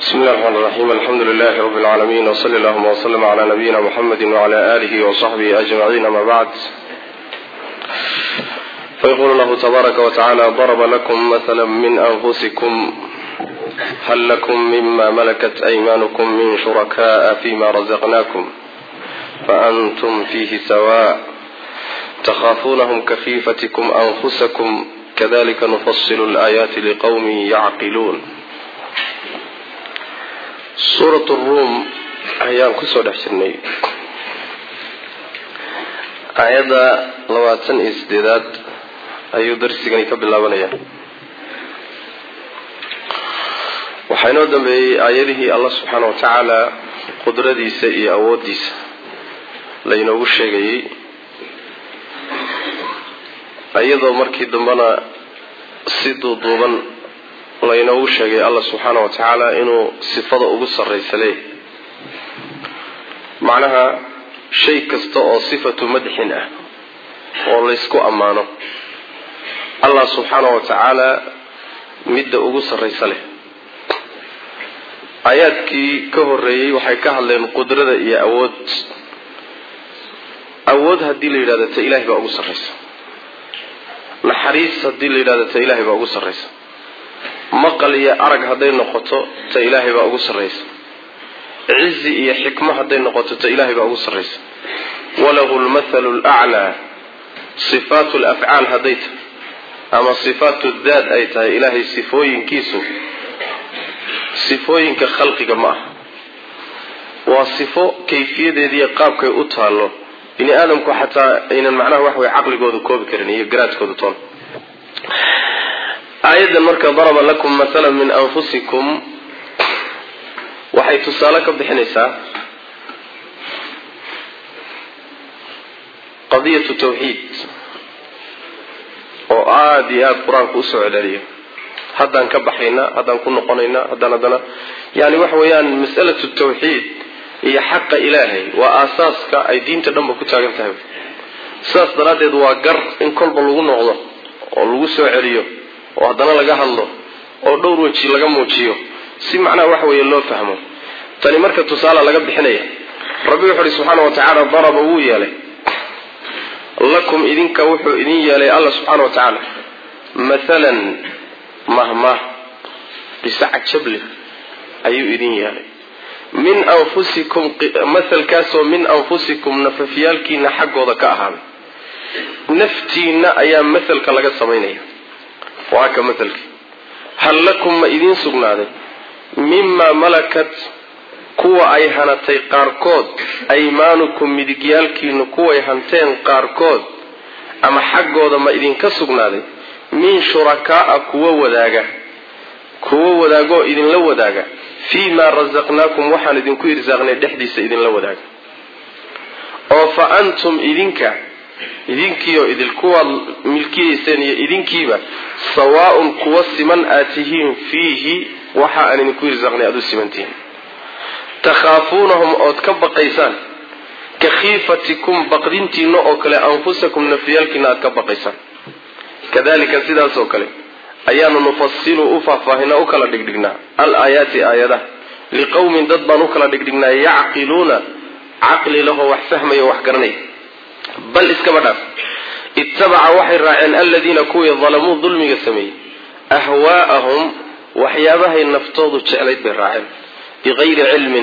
بسم الله الرحمن الرحيم الحمد لله رب العالمين وصلى اللهم وسلم على نبينا محمد وعلى آله وصحبه أجمعين ما بعد فيقول الله تبارك وتعالى ضرب لكم مثلا من أنفسكم هل لكم مما ملكت أيمانكم من شركاء فيما رزقناكم فأنتم فيه سواء تخافونهم كخيفتكم أنفسكم كذلك نفصل الآيات لقوم يعقلون suurat ruum ayaan kusoo dhex jirnay aayadda labaatan iyo sideedaad ayuu darsigani ka bilaabanaya waxaa inoo dambeeyey aayadihii allah subxaana wa tacaala qudradiisa iyo awooddiisa laynoogu sheegayey iyadoo markii dambena si duuduuban laynoogu sheegay allah subxaana wa tacaala inuu sifada ugu sarraysa leeyahy macnaha shay kasta oo sifatu madxin ah oo laysku ammaano allah subxaana wa tacaala midda ugu sarraysa leh aayaadkii ka horreeyey waxay ka hadleen qudrada iyo awood awood haddii la yidhahdo ta ilahay baa ugu sarraysa naxariis haddii la yidhahdo ta ilahay baa ugu sarraysa maqal iyo arag hadday noqoto ta ilaahay baa ugu sarraysa cizi iyo xikmo hadday noqoto ta ilaahay baa ugu sarraysa walahu lmathalu laclaa sifaatu lafcaal hadday tahay ama sifaatu daad ay tahay ilaahay sifooyinkiisu sifooyinka khalqiga ma aha waa sifo kayfiyadeediiyo qaabkay u taallo bini aadamku xataa aynan macnaha wax way caqligooda koobi karin iyo garaadkooda toon aayaddan marka daraba lakum mathalan min anfusikum waxay tusaale ka bixinaysaa qadiyatu tawxiid oo aada iyo aada qur-aanku usoo celceliyo haddaan ka baxaynaa haddaan ku noqonaynaa haddaan haddana yani waxa weeyaan mas'alatu tawxiid iyo xaqa ilaahay waa aasaaska ay diinta dhanba ku taagan tahay sidaas daraaddeed waa gar in kolba lagu noqdo oo lagu soo celiyo oo haddana laga hadlo oo dhowr weji laga muujiyo si macnaha waxa weeye loo fahmo tani marka tusaala laga bixinaya rabbi wuxu uhi subxaana wa tacaala daraba wuu yeelay lakum idinka wuxuu idin yeelay alla subxaana wa tacaala mathalan mahmah qise cajable ayuu idin yeelay min anfusikum mathalkaasoo min anfusikum nafafyaalkiina xaggooda ka ahaaday naftiina ayaa mathalka laga samaynaya waa ka matalkii hal lakum ma idiin sugnaaday mimaa malakat kuwa ay hanatay qaarkood aymaanukum midigyaalkiinu kuway hanteen qaarkood ama xaggooda ma idinka sugnaaday min shurakaaa kuwa wadaaga kuwa wadaagoo idinla wadaaga fii maa rasaqnaakum waxaan idinku irsaaqnay dhexdiisa idinla wadaaga oo fa antum idinka idinkiioo idil kuwaad milkiyayseen iyo idinkiiba sawaaun kuwa siman aad tihiin fiihi waxa aan idinku irsaaqnay aada u simantihiin takhaafuunahum ood ka baqaysaan ka khiifatikum baqdintiina oo kale anfusakum nafyaalkiina aad ka baqaysaan kadalika sidaas oo kale ayaanu nufasilu u faahfaahinaa u kala dhigdhignaa al aayaati aayadaha liqowmin dad baan u kala dhigdhignaa yacqiluuna caqli lahoo wax fahmaya wax garanaya bal iskaba dhaaf ittabaca waxay raaceen aladiina kuwii dalamuu dulmiga sameeyey ahwaa'ahum waxyaabahay naftoodu jeclayd bay raaceen bikayri cilmin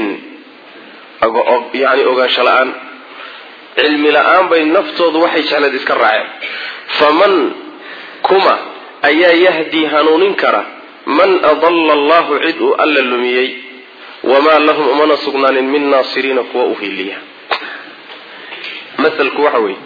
yani ogaansho la-aan cilmi la-aan bay naftoodu waxay jeclayd iska raaceen faman kuma ayaa yahdii hanuunin kara man adalla allahu cid uu alla lumiyey wamaa lahum umana sugnaanin min naasiriina kuwa u hiiliya masalku waxa weeye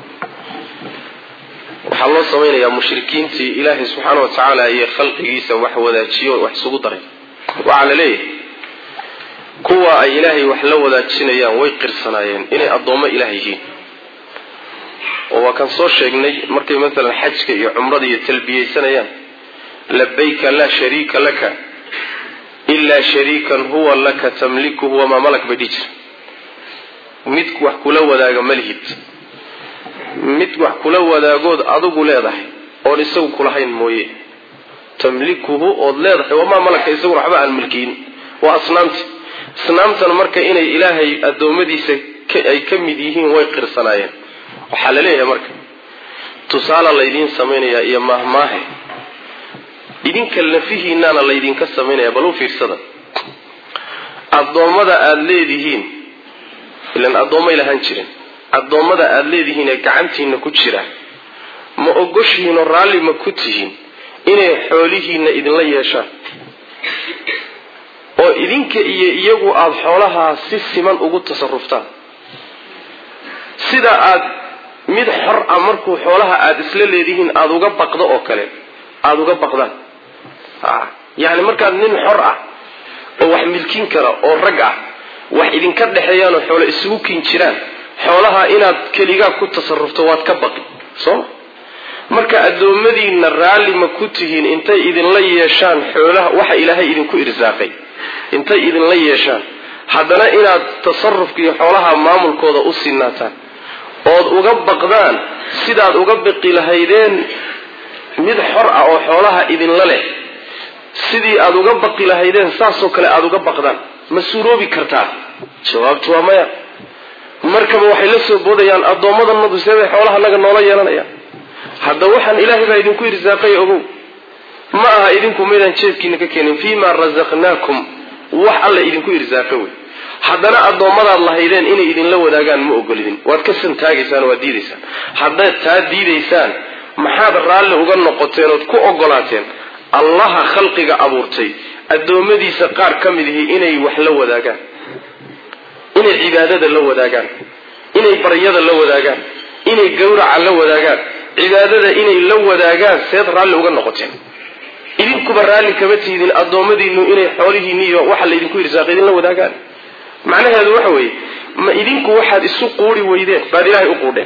waxaa loo samaynayaa mushrikiintii ilaahay subxaana wa tacaala iyo khalqigiisa wax wadaajiyo wax isugu daray waxaa la leeyahay kuwa ay ilaahay wax la wadaajinayaan way qirsanaayeen inay addoommo ilaah yihiin oo waa kan soo sheegnay markay maalan xajka iyo cumrada iyo talbiyeysanayaan labayka laa shariika laka ilaa shariikan huwa laka tamlikuhu wamaa malak bay dhihi jira mid wax kula wadaaga malihid mid wax kula wadaagood adigu leedahay oon isagu kulahayn mooye tamlikuhu ood leedahay wamaa malaka isaguna waxba aan milkiin waa asnaamti asnaamtan marka inay ilaahay addoommadiisa ay ka mid yihiin way qirsanaayeen waxaa la leeyahay marka tusaala laydiin samaynayaa iyo maahmaahe idinka lafihiinaana laydinka samaynaya bal u fiirsada addoommada aada leedihiin ilan addoommay lahaan jirin addoommada aada leedihiin ee gacantiina ku jira ma ogoshihiinoo raalli ma ku tihiin inay xoolihiina idinla yeeshaan oo idinka iyo iyagu aada xoolahaa si siman ugu tasaruftaan sida aad mid xor ah markuu xoolaha aada isla leedihiin aada uga baqdo oo kale aada uga baqdaan yacni markaad nin xor ah oo wax milkin kara oo rag ah wax idinka dhexeeyaanoo xoolo isugu kin jiraan xoolaha inaad keligaa ku tasarufto waad ka baqi sooma marka addoommadiinna raalli ma ku tihiin intay idinla yeeshaan xoolaha waxa ilaahay idinku irsaaqay intay idinla yeeshaan haddana inaad tasarufka iyo xoolaha maamulkooda u sinaataan ood uga baqdaan sidaad uga biqi lahaydeen mid xor ah oo xoolaha idinla leh sidii aada uga baqi lahaydeen saasoo kale aada uga baqdaan ma suuroobi kartaa jawaabtu waa maya markaba waxay la soo boodayaan addoommadanadu seebay xoolaha naga noola yeelanayaan hadda waxaan ilaahay baa idinku irsaaqay ogow ma aha idinku maydaan jeebkiina ka keenin fii ma rasaqnaakum wax alla idinku irsaaqa wey haddana addoommadaad lahaydeen inay idinla wadaagaan ma ogolidin waad ka santaagaysaan waad diidaysaan haddaad taa diidaysaan maxaad raalli uga noqoteen ood ku ogolaateen allaha khalqiga abuurtay addoommadiisa qaar ka mid ihi inay wax la wadaagaan inay cibaadada la wadaagaan inay baryada la wadaagaan inay gawraca la wadaagaan cibaadada inay la wadaagaan seed raalli uga noqoteen idinkuba raalli kama tiidin addoommadiinu inay xoolihiinni iyo waxa laydinku irsaaqay idinla wadaagaan macnaheedu waxa weeye ma idinku waxaad isu quuri weydeen baad ilaahay u quudheen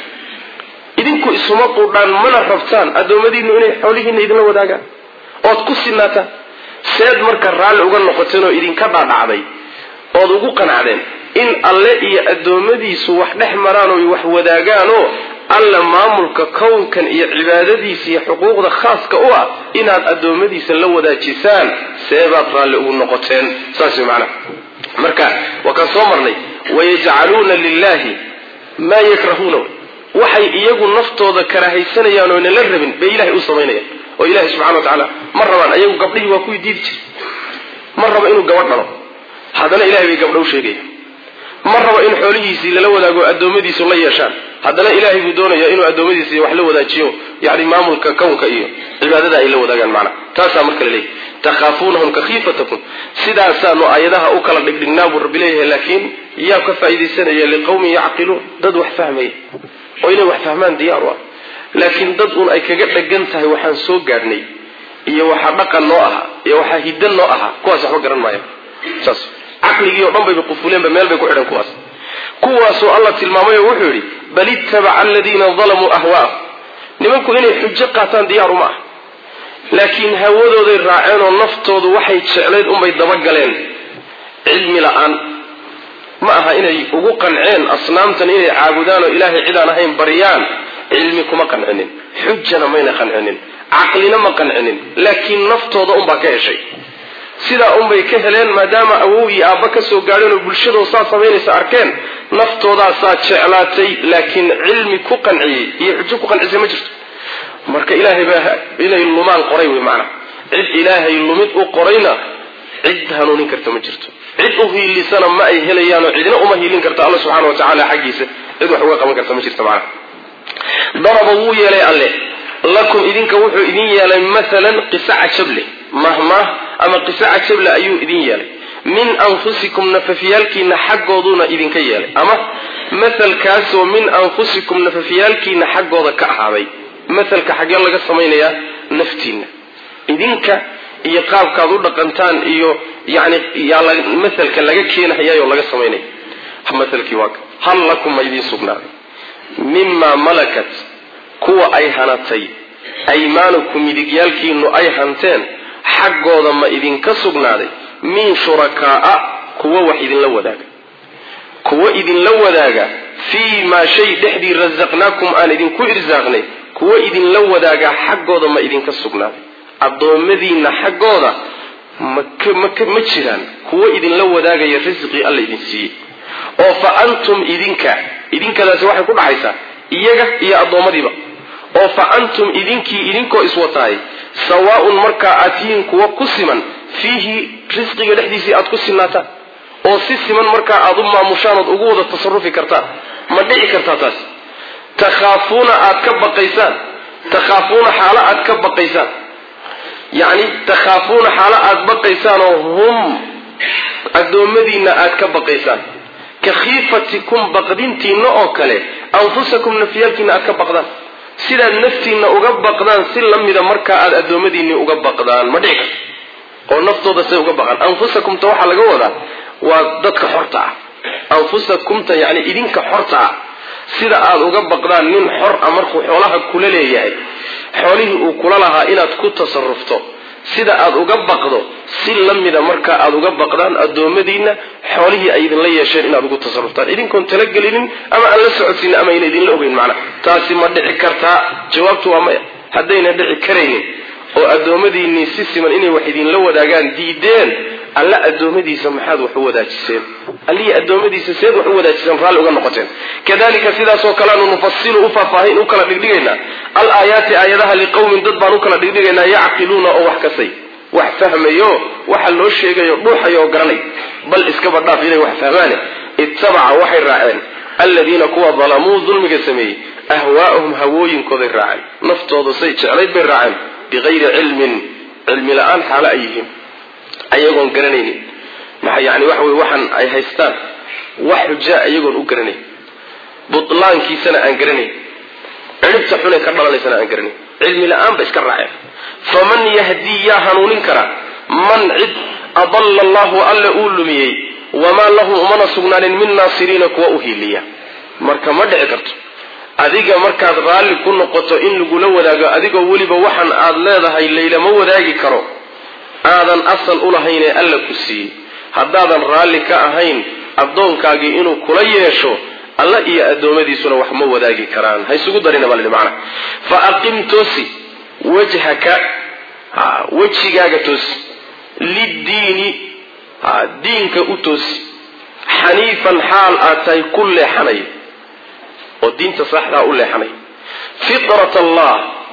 idinku isuma quudhaan mana rabtaan addoommadiinu inay xoolihiinna idinla wadaagaan ood ku sinaataan seed marka raalli uga noqoteen oo idinka dhaadhacday ood ugu qanacdeen in alle iyo addoommadiisu wax dhex maraan oo wax wadaagaanoo alla maamulka kownkan iyo cibaadadiisa iyo xuquuqda khaaska u ah inaad addoommadiisa la wadaajisaan seebaad raalli ugu noqoteen saas way macnaha marka waa kaan soo marnay wayajcaluuna lilahi maa yakrahuuna waxay iyagu naftooda karahaysanayaan oo nala rabin bay ilahay u samaynayaan oo ilahay subxana wa tacaala ma rabaan ayagu gabdhihii waa kuwii diidi jiray ma rabo inuu gabadh dhalo haddana ilahay bay gabdho u sheegaya ma rabo in xoolihiisii lala wadaago addoommadiisu la yeeshaan haddana ilaahay buu doonaya inuu addoommadiisi wax la wadaajiyo yani maamulka kownka iyo cibaadada ay la wadaagaan macna taasaa marka la leeyahy takhaafuunahum ka khiifatakum sidaasaanu aayadaha u kala dhigdhignaa buu rabbi leeyahay laakiin yaa ka faa'iidaysanaya liqawmin yacqiluun dad wax fahmaya oo inay wax fahmaan diyaar u ah laakiin dad uun ay kaga dhagan tahay waxaan soo gaadhnay iyo waxaa dhaqan noo ahaa iyo waxaa hiddan noo ahaa kuwaas waxba garan maaya saas caqligii o dhan bayba qufuleenba meel bay ku xidhan kuwaas kuwaasoo alla tilmaamayo wuxuu yidhi bal ittabaca aladiina dalamuu ahwaah nimanku inay xujo qaataan diyaaru ma ah laakiin hawadooday raaceen oo naftoodu waxay jeclayd unbay dabagaleen cilmi la-aan ma aha inay ugu qanceen asnaamtan inay caabudaan oo ilaahay cidaan ahayn baryaan cilmi kuma qancinin xujana mayna qancinin caqlina ma qancinin laakiin naftooda unbaa ka heshay sidaa unbay ka heleen maadaama awow iyo aabba ka soo gaadheen oo bulshadoo saa samaynaysa arkeen naftoodaasaa jeclaatay laakiin cilmi ku qanciyey iyo xujo ku qancisay ma jirto marka ilaahay baa inay lumaan qoray wey macnaha cid ilaahay lumid u qorayna cid hanuunin karta ma jirto cid u hiilisana ma ay helayaanoo cidina uma hiilin karta alla subxana wa tacaala xaggiisa cid wax uga qaban karta ma jirto macnaha daraba wuu yeelay alle lakum idinka wuxuu idin yeelay maalan qisa cajableh mahmah ama qisa cajableh ayuu idin yeelay min anfusikum nafafyaalkiina xaggooduuna idinka yeelay ama mahalkaasoo min anfusikum nafafyaalkiina xaggooda ka ahaaday mahalka xaggee laga samaynayaa naftiinna idinka iyo qaabkaad u dhaqantaan iyo yani mahalka laga keenahayaayoo laga samaynaya mahalkii waa hal lakum ma idiin sugnaaday mimaa malakat kuwa ay hanatay aymaanukum midigyaalkiinu ay hanteen xaggooda ma idinka sugnaaday min shurakaaa kuwa wax idinla wadaaga kuwa idinla wadaaga fii maa shay dhexdii rasaqnaakum aan idinku irsaaqnay kuwa idinla wadaagaa xaggooda ma idinka sugnaaday addoommadiinna xaggooda ma jiraan kuwo idinla wadaagaya risqii alla idin siiyey oo fa antum idinka idinkadaasi waxay ku dhaxaysaa iyaga iyo addoommadiiba oo fa antum idinkii idinkoo iswataay sawaaun markaa aad tihiin kuwa ku siman fiihi risqiga dhexdiisii aad ku sinaataan oo si siman markaa aad u maamushaan ood ugu wada tasarufi kartaan ma dhici kartaa taas takhaafuuna aad ka baqaysaan takhaafuuna xaalo aad ka baqaysaan yacni takhaafuuna xaalo aad baqaysaan oo hum addoommadiinna aad ka baqaysaan ka khiifatikum baqdintiinna oo kale anfusakum nafyaalkiinna aad ka baqdaan sidaad naftiinna uga baqdaan si la mida markaa aad addoommadiinni uga baqdaan ma dhici karto oo naftooda say uga baqaan anfusakumta waxaa laga wadaa waa dadka xorta ah anfusakumta yacni idinka xorta ah sida aad uga baqdaan nin xor a markuu xoolaha kula leeyahay xoolihii uu kula lahaa inaad ku tasarufto sida aad uga baqdo si la mida markaa aad uga baqdaan addoommadiinna xoolihii ay idinla yeesheen inaad ugu tasaruftaan idinkoon talagelinin ama aan la socodsiinin ama ayna idinla ogeyn macnaha taasi ma dhici kartaa jawaabtu waa maya haddayna dhici karaynin oo addoommadiinnii si siman inay wax idinla wadaagaan diideen alla addoommadiisa maxaad wax u wadaajiseen allihii addoommadiisa seed wax u wadaajiseen raalli uga noqoteen kadalika sidaasoo kaleanu nufasilu u faahfaahin u kala dhigdhigaynaa al aayaati aayadaha liqowmin dad baan u kala dhigdhigaynaa yacqiluuna oo wax kasay wax fahmayo waxa loo sheegayo dhuuxayo oo garanay bal iskaba dhaaf inay wax fahmaane ittabaca waxay raaceen alladiina kuwa dalamuu dulmiga sameeyey ahwaa'ahum hawooyinkooday raaceen naftooda say jeclayd bay raaceen biqayri cilmin cilmi la-aan xaalo ay yihiin ayagoon garanaynin maxaa yani waxa wey waxaan ay haystaan wax xujaa iyagoon u garanayn butlaankiisana aan garanayn ciribta xunay ka dhalanaysana aan garanayn cilmi la-aan ba iska raaceen faman yahdii yaa hanuunin kara man cid adalla allahu alle uu lumiyey wamaa lahu umana sugnaanin min naasiriina kuwa u hiiliya marka ma dhici karto adiga markaad raalli ku noqoto in lagula wadaago adigoo weliba waxan aad leedahay laylama wadaagi karo aadan asal u lahaynee alla ku siiyey haddaadan raalli ka ahayn addoonkaagii inuu kula yeesho alla iyo addoommadiisuna wax ma wadaagi karaan ha isugu darina baa lahi macana fa aqim toosi wajhaka wejigaaga toosi liddiini diinka u toosi xaniifan xaal aad tahay ku leexanay oo diinta saxdaa u leexanay fitrat allah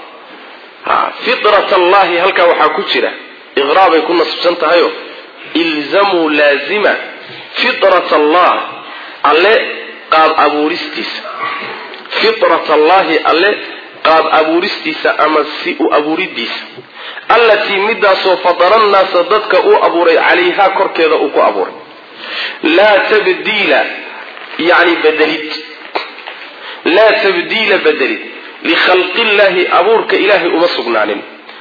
fitrat allahi halkaa waxaa ku jira iqraabay ku nasbsan tahayo ilzamuu laazima fitrat allah alle qaab abuuristiisa fitrat allahi alle qaab abuuristiisa ama si u abuuridiisa allatii midaasoo fadara nnaasa dadka uu abuuray calayhaa korkeeda uu ku abuuray laa tabdiila yani bedelid laa tabdiila bedelid likhalqillahi abuurka ilaahay uma sugnaanin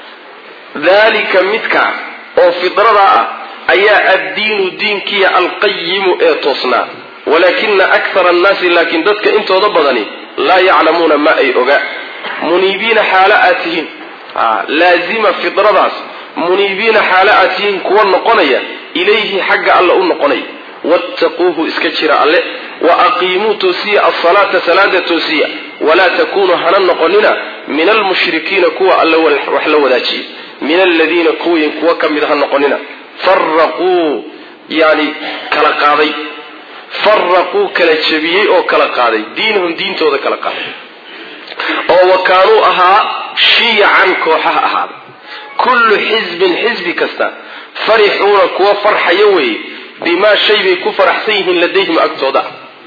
dalika midka oo fidrada ah ayaa addiinu diinkiya alqayimu ee toosnaa walaakina akthara annaasi laakiin dadka intooda badani laa yaclamuuna ma ay oga muniibiina xaalo aad tihiin laazima fidradaas muniibiina xaalo aad tihiin kuwa noqonaya ilayhi xagga alla u noqonaya wattaquuhu iska jira alle wa aqiimuu toosiya asalaata salaada toosiya walaa takunuu hana noqonina min almushrikiina kuwa alle wax la wadaajiya min aladiina kuwii kuwa ka mid ha noqonina faraquu yani kala qaaday faraquu kala jebiyey oo kala qaaday diinahum diintooda kala qaaday oo wa kaanuu ahaa shiyacan kooxaha ahaaday kullu xisbin xisbi kasta farixuuna kuwa farxaya weeye bimaa shay bay ku faraxsan yihiin ladayhim agtooda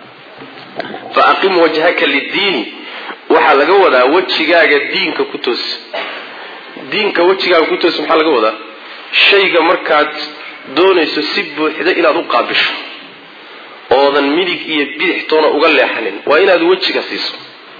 fa aqim wajhaka liddiini waxaa laga wadaa wejigaaga diinka ku toos diinka wejigaaga ku toos maxaa laga wadaa shayga markaad doonayso si buuxda inaad u qaabisho oodan midig iyo bidix toona uga leexanin waa inaad wejiga siiso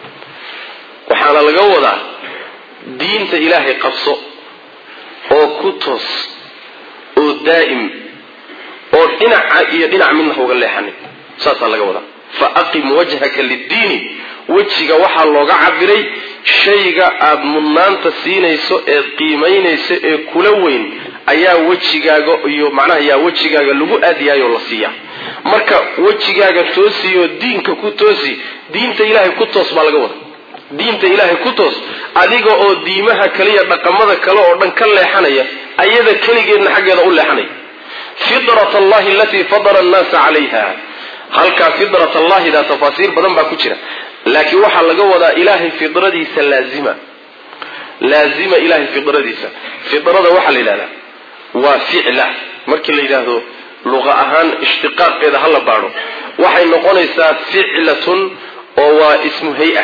waxaana laga wadaa diinta ilaahay qabso oo ku toos oo daa'im oo dhinaca iyo dhinac midna ha uga leexanin saasaa laga wadaa fa aqim wajhaka liddiini wejiga waxaa looga cabiray shayga aada mudnaanta siinayso eed qiimaynayso ee kula weyn ayaa wejigaaga iyo macnaha yaa wejigaaga lagu aadiyaayoo la siiyaa marka wejigaaga toosiyoo diinka ku toosi diinta ilaahay ku toos baa laga wada diinta ilaahay ku toos adiga oo diimaha kaliya dhaqamada kale oo dhan ka leexanaya ayada keligeedna xaggeeda u leexanaya fitrat allahi alatii fadara annaasa calayha halkaa fitrat allahida tafaasiir badan baa ku jira laakiin waxaa laga wadaa ilaahay fidradiisa laazima laazima ilahay fidradiisa fidrada waxaa la yidhahdaa waa ficla markii la yidhaahdo luqa ahaan ishtiqaaqeeda hala baadho waxay noqonaysaa ficlatun oo waa ismu hay-a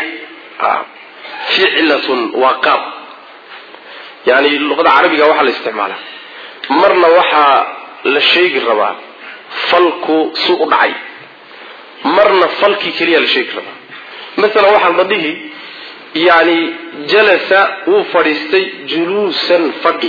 ficlatun waa qaab yani luqada carabiga waxaa la isticmaalaa marna waxaa la sheegi rabaa falku su u dhacay marna falkii keliya la sheegi rabaa masalan waxaa la dhihi yani jalasa wuu fadhiistay juluusan fadhi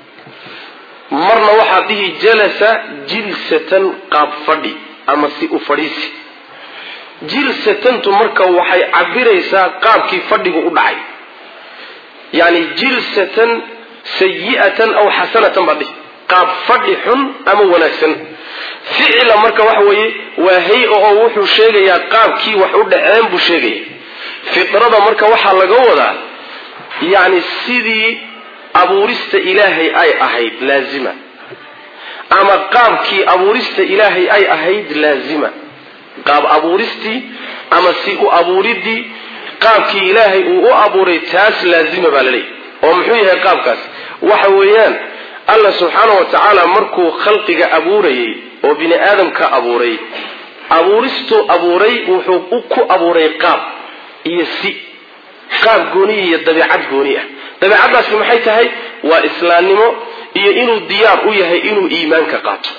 marna waxaa dhihi jalasa jilsatan qaab fadhi ama si u fadhiisi jilsatantu marka waxay cabiraysaa qaabkii fadhigu u dhacay yani jilsatan sayi'atan aw xasanatan baa dhihi qaab fadhi xun ama wanaagsan ficla marka waxa weeye waa hay-a oo wuxuu sheegayaa qaabkii wax u dhaceen buu sheegaya fidrada marka waxaa laga wadaa yani sidii abuurista ilaahay ay ahayd laazima ama qaabkii abuurista ilaahay ay ahayd laazima qaab abuuristii ama si u abuuridii qaabkii ilaahay uu u abuuray taas laazima baa laleeyahy oo muxuu yahay qaabkaas waxa weeyaan alla subxaana wa tacaala markuu khalqiga abuurayay oo bini aadamka abuuray abuuristuu abuuray wuxuu ku abuuray qaab iyo si qaab gooniya iyo dabeicad gooni ah dabeicaddaasi maxay tahay waa islaamnimo iyo inuu diyaar u yahay inuu iimaanka qaato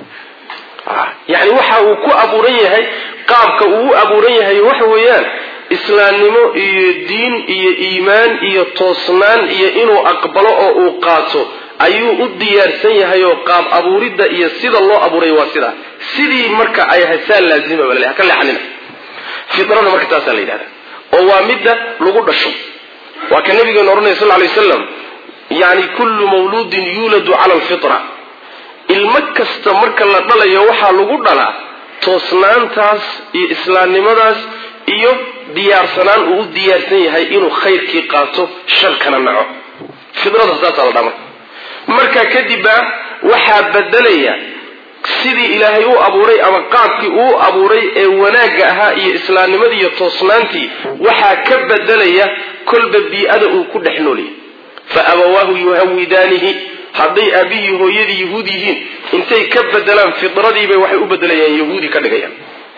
yani waxa uu ku abuuran yahay qaabka uu u abuuran yahay waxa weeyaan islaamnimo iyo diin iyo iimaan iyo toosnaan iyo inuu aqbalo oo uu qaato ayuu u diyaarsan yahay oo qaab abuuridda iyo sida loo abuuray waa sidaa sidii marka ay hasaa laazima bal haka leexanina fidrada marka taasaa la yidhahda oo waa midda lagu dhasho waa ka nabigeena ohanaya sal lay waslam yani kullu mawluudin yuuladu cala alfitra ilmo kasta marka la dhalayo waxaa lagu dhalaa toosnaantaas iyo islaamnimadaas iyo diyaarsanaan uu u diyaarsan yahay inuu khayrkii qaato sharkana naco fidrada saasaa la dhaa marka markaa kadibba waxaa bedelaya sidii ilaahay u abuuray ama qaabkii uu abuuray ee wanaagga ahaa iyo islaamnimadii iyo toosnaantii waxaa ka bedelaya kolba bii-ada uu ku dhex noolyahy fa abawaahu yuhawidaanihi hadday aabihii hooyadii yahuud yihiin intay ka bedelaan fidradiibay waxay u bedelayaan yahuudi ka dhigayaan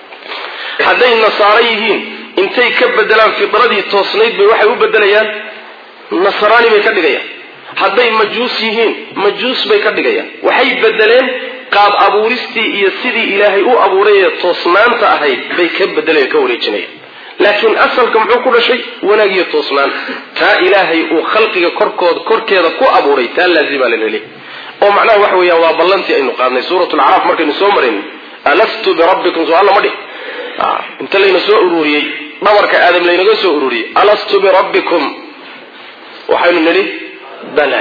hadday nasaaro yihiin intay ka bedelaan fidradii toosnayd bay waxay u bedelayaan nasraani bay ka dhigayaan hadday majuus yihiin majuus bay ka dhigayaan waxay bedeleen qaab abuuristii iyo sidii ilaahay u abuuray ee toosnaanta ahayd bay ka bedelayan ka wareejinayaan laakiin asalka muxuu ku dhashay wanaag iyo toosnaan taa ilaahay uu khalqiga korkood korkeeda ku abuuray taa laazima laleli oo macnaha waxa weeyaan waa ballantii aynu qaadnay suurat lacraaf markaynu soo marayn alastu birabbikum soo alla ma dhih inta layna soo ururiyey dhabarka aadam laynaga soo ururiyey alastu birabbikum waxaynu nidhi bala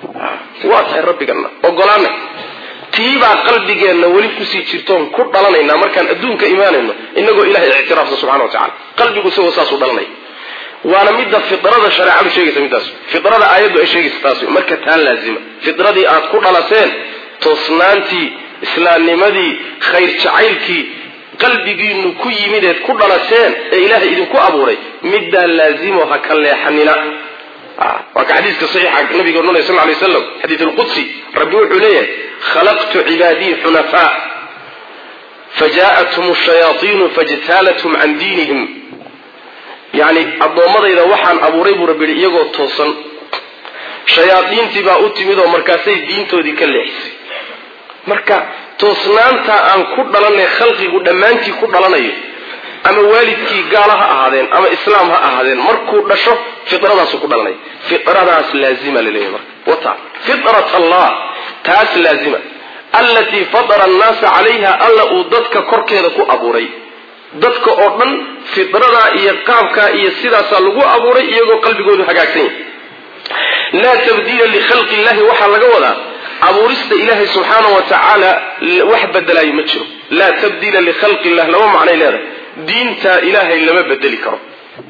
waa tahay rabbigana ogolaana tiibaa qalbigeenna weli kusii jirtoon ku dhalanaynaa markaan adduunka imaanayno inagoo ilahay ictiraafsa subxana wa tacala qalbigu isagoo saasuu dhalanaya waana midda fidrada shareecadu sheegaysa middaas fidrada aayaddu ay sheegaysa taas marka taa laazima fidradii aad ku dhalateen toosnaantii islaamnimadii khayr jacaylkii qalbigiinu ku yimideed ku dhalateen ee ilaahay idinku abuuray middaa laazimo ha ka leexanina waa ka xadiiska saxiixa nabiga odhanaya sal lay slam xadiid lqudsi rabbi wuxuu leeyahay khalaqtu cibaadii xunafaa fajaءathum shayaaiinu fajtaalathum can diinihim yani addoommadayda waxaan abuuray buu rabbi yihi iyagoo toosan shayaadiintii baa u timid oo markaasay diintoodii ka leexisay marka toosnaanta aan ku dhalanay khalqigu dhammaantii ku dhalanayo ama waalidkii gaala ha ahaadeen ama islaam ha ahaadeen markuu dhasho fidradaasu ku dhalanay fidradaas laazima laleeyahy marka wata fidrat allah taas laazima allatii fadara annaasa calayha alla uu dadka korkeeda ku abuuray dadka oo dhan fidradaa iyo qaabkaa iyo sidaasaa lagu abuuray iyagoo qalbigoodu hagaagsan yahay laa tabdiila likhalqi illahi waxaa laga wadaa abuurista ilaahay subxaana wa tacaala wax bedelaayo ma jiro laa tabdiila likhalqi illah laba macnay leedahay diinta ilaahay lama bedeli karo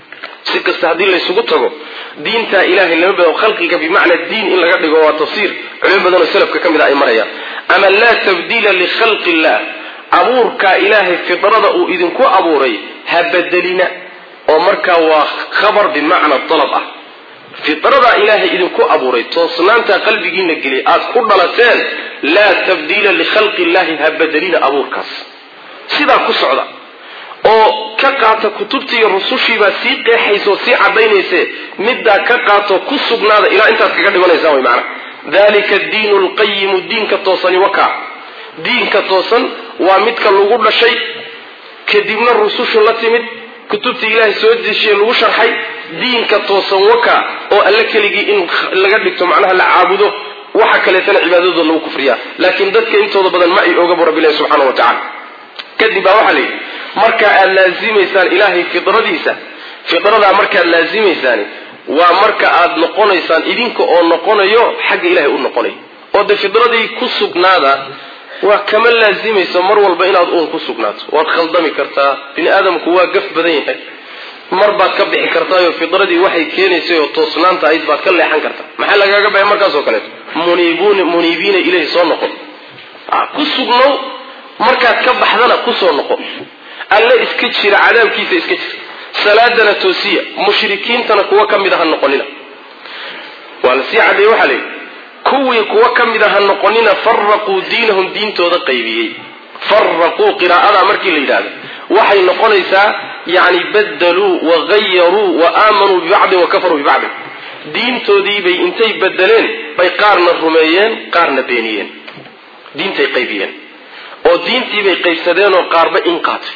si kasta haddii laysugu tago diintaa ilahay lama bado khalqiga bimacna diin in laga dhigo waa tafsiir culimo badanoo salafka ka mid a ay marayaan ama laa tabdiila likhalqi illah abuurkaa ilaahay fidrada uu idinku abuuray ha bedelina oo markaa waa khabar bimacna dalab ah fidradaa ilaahay idinku abuuray toosnaantaa qalbigiina geliyay aad ku dhalateen laa tabdiila likhalqi illahi ha bedelina abuurkaas sidaa ku socda oo ka qaata kutubtii iyo rusushiibaa sii qeexaysa oo sii caddaynayse middaa ka qaato ku sugnaada ilaa intaad kaga dhimanaysaan way macana dalika diinu lqayimu diinka toosani wakaa diinka toosan waa midka lagu dhashay kadibna rusushu la timid kutubtii ilaahay soo dejiye lagu sharxay diinka toosan waka oo alle keligii in laga dhigto macnaha la caabudo waxa kaleetana cibaadadooda lagu kufriyaa laakiin dadka intooda badan ma ay oga bu rabbilahi subxaana wa tacala kadib baa waxaa la yidhi marka aad laazimaysaan ilaahay fidradiisa fidradaa markaad laazimaysaani waa marka aad noqonaysaan idinka oo noqonayo xagga ilahay u noqonay oo de fidradii ku sugnaada waa kama laazimayso mar walba inaad uun ku sugnaato waad khaldami kartaa bini aadamku waa gaf badan yahay mar baad ka bixi kartaayo fidradii waxay keenaysay oo toosnaanta ahayd baad ka leexan kartaa maxaa lagaaga baxay markaasoo kaleeto muniibun muniibiina ilahi soo noqon ku sugnow markaad ka baxdana kusoo noqo alle iska jira cadaabkiisa iska jira salaadana toosiya mushrikiintana kuwa ka mid a ha noqonina waa la sii caddeeye waxaa la yidhi kuwii kuwa ka mid a ha noqonina faraquu diinahum diintooda qaybiyey faraquu qiraa'ada markii la yidhahdo waxay noqonaysaa yani badaluu wagayaruu wa aamanuu bibacdin wa kafaruu bibacdin diintoodiibay intay bedeleen bay qaarna rumeeyeen qaarna beeniyeen diintay qaybiyeen oo diintiibay qaybsadeenoo qaarba in qaatay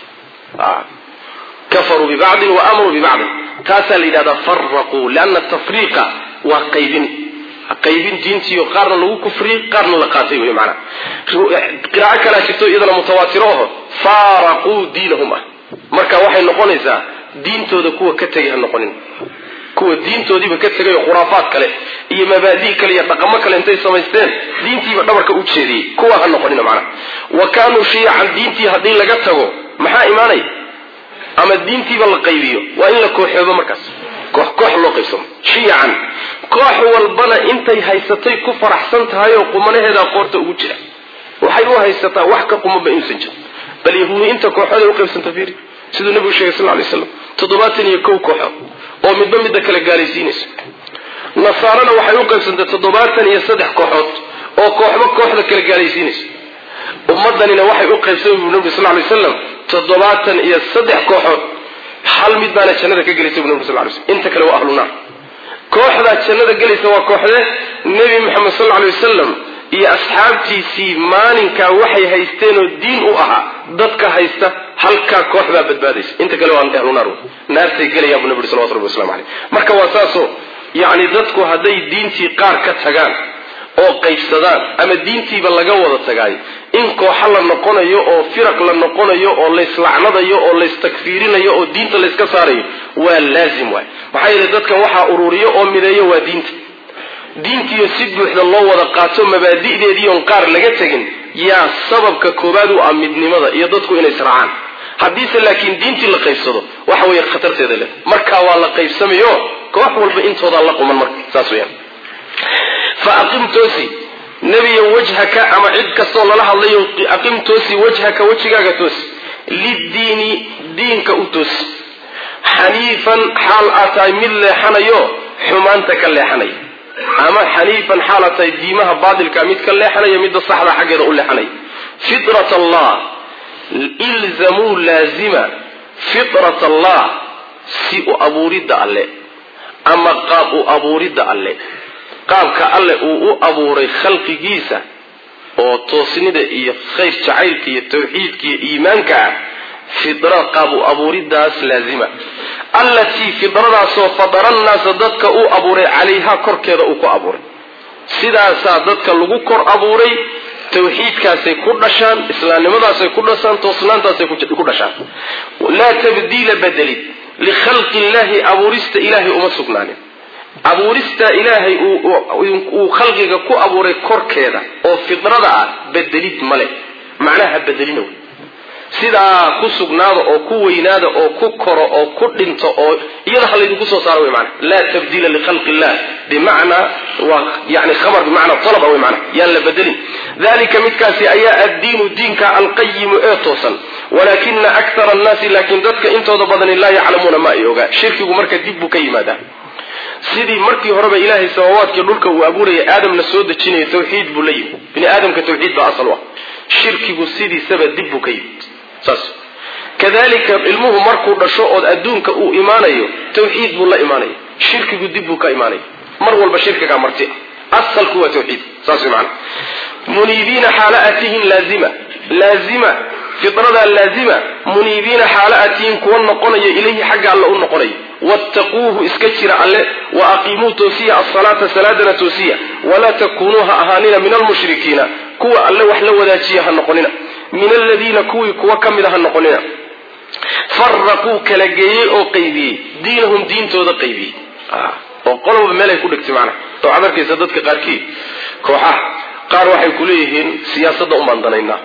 kafaruu bibacdin wa aamanuu bibacdin taasaa la yidhahdaa faraquu lianna tafriiqa waa qaybin qaybin diintiio qaarna lagu kufriyey qaarna la qaatay wey maanaa qiraaco kalaa jirto iyadana mutawaatiro aho faaraquu diinahum ah marka waxay noqonaysaa diintooda kuwa ka tegay ha noqonin kuwa diintoodiiba ka tegay oo khuraafaad kale iyo mabaadi' kale iyo dhaqamo kale intay samaysteen diintiiba dhabarka u jeediyey kuwa ha noqonina macnaha wa kaanuu shiyacan diintii haddii laga tago maxaa imaanaya ama diintiiba la qaybiyo waa in la kooxoobo markaas koox koox loo qaybsamo shiyacan koox walbana intay haysatay ku faraxsan tahay oo qumanaheedaa qoorta ugu jira waxay u haysataa wax ka qumanba inuusan jirin bal yahuudi inta kooxooday uqaybsanta fiiri siduu nebigu sheegay sal lay slam toddobaatan iyo kow kooxood oo midba midda kale gaalaysiinayso nasaarana waxay u qaybsantay toddobaatan iyo saddex kooxood oo kooxba kooxda kale gaalaysiinayso ummadanina waxay u qaybsamay buu nabi sal lay slam toddobaatan iyo saddex kooxood hal mid baana jannada ka gelaysa bu nabi sal lay slm inta kale waa ahlu naar kooxdaa jannada gelaysa waa kooxde nebi moxamed sal lay wasalam iyo asxaabtiisii maalinkaa waxay haysteenoo diin u ahaa dadka haysta halkaa koox baa badbaadaysa inta kale waa ahlu naar naartay gelayaan bu nabi ui salawatu rabbi waslamu aleyh marka waa saasoo yacni dadku hadday diintii qaar ka tagaan oo qaybsadaan ama diintiiba laga wada tagaayo in kooxa la noqonayo oo firaq la noqonayo oo layslacnadayo oo laystakfiirinayo oo diinta layska saarayo waa laazim waay maxaa yeele dadkan waxaa ururiyo oo mideeyo waa diinta diintiiyo si buuxda loo wada qaato mabaadi'deedii oon qaar laga tegin yaa sababka koobaad u ah midnimada iyo dadku inay israacaan haddiise laakiin diintii la qaybsado waxa weeye khatarteeda leh markaa waa la qaybsamayo koox walba intoodaa la quman marka saas weyaan fa aqim toosi nebiyo wajhaka ama cid kastoo lala hadlayo aqim toosi wajhaka wejigaaga toosi liddiini diinka u toosi xaniifan xaal aad tahay mid leexanayo xumaanta ka leexanaya ama xaniifan xaal aad tahay diimaha baatilka mid ka leexanaya midda saxda xaggeeda u leexanaya fitrat allah ilzamuu laazima fitrat allah si u abuuridda alle ama qaab u abuuridda alle qaabka alle uu u abuuray khalqigiisa oo toosnida iyo khayr jacaylka iyo tawxiidka iyo iimaanka ah fidra qaab u abuuridaas laazima allatii fidradaasoo fadara nnaasa dadka uu abuuray calayhaa korkeeda uu ku abuuray sidaasaa dadka lagu kor abuuray tawxiidkaasay ku dhashaan islaamnimadaasay ku dhashaan toosnaantaasay ku dhashaan laa tabdiila bedelid likhalqi illahi abuurista ilaahay uma sugnaanin abuurista ilaahay uu khalqiga ku abuuray korkeeda oo fidrada ah bedelid male macnaha bedelina wey sidaa ku sugnaada oo ku weynaada oo ku koro oo ku dhinto oo iyada ha laydinku soo saaro wey maana laa tabdiila likhalqi illah bimacnaa waa yani khabar bimacnaa talaba wey maana yaan la bedelin dalika midkaasi ayaa addiinu diinka alqayimu ee toosan walaakina akthara annaasi laakiin dadka intooda badani laa yaclamuuna ma ay ogaa shirkigu marka dib buu ka yimaadaa sidii markii horeba ilaahay samawaadkii dhulka uu abuuraya aadamna soo dejinaya tawxiid buu la yimid bini aadamka tawxiid baa asal u ah shirkigu sidiisaba dib buu ka yimid saas kadalika ilmuhu markuu dhasho ood adduunka uu imaanayo tawxiid buu la imaanaya shirkigu dib buu ka imaanaya mar walba shirkigaa marti ah asalku waa tawxiid saas way macana muniibiina xaala atihin laazima laazima fidradaa laazima muniibiina xaala atihin kuwa noqonaya ilayhi xagga alla u noqonaya wattaquuhu iska jira alle wa aqiimuu toosiya asalaata salaadana toosiya walaa takuunuu ha ahaanina min almushrikiina kuwa alle wax la wadaajiya ha noqonina min aladiina kuwii kuwa ka mida ha noqonina faraquu kala geeyey oo qaybiyey diinahum diintooda qaybiyey oo qolba meelay ku dhigtay macnaha waxaad arkaysa dadka qaarkii kooxaha qaar waxay ku leeyihiin siyaasadda unbaan danaynaa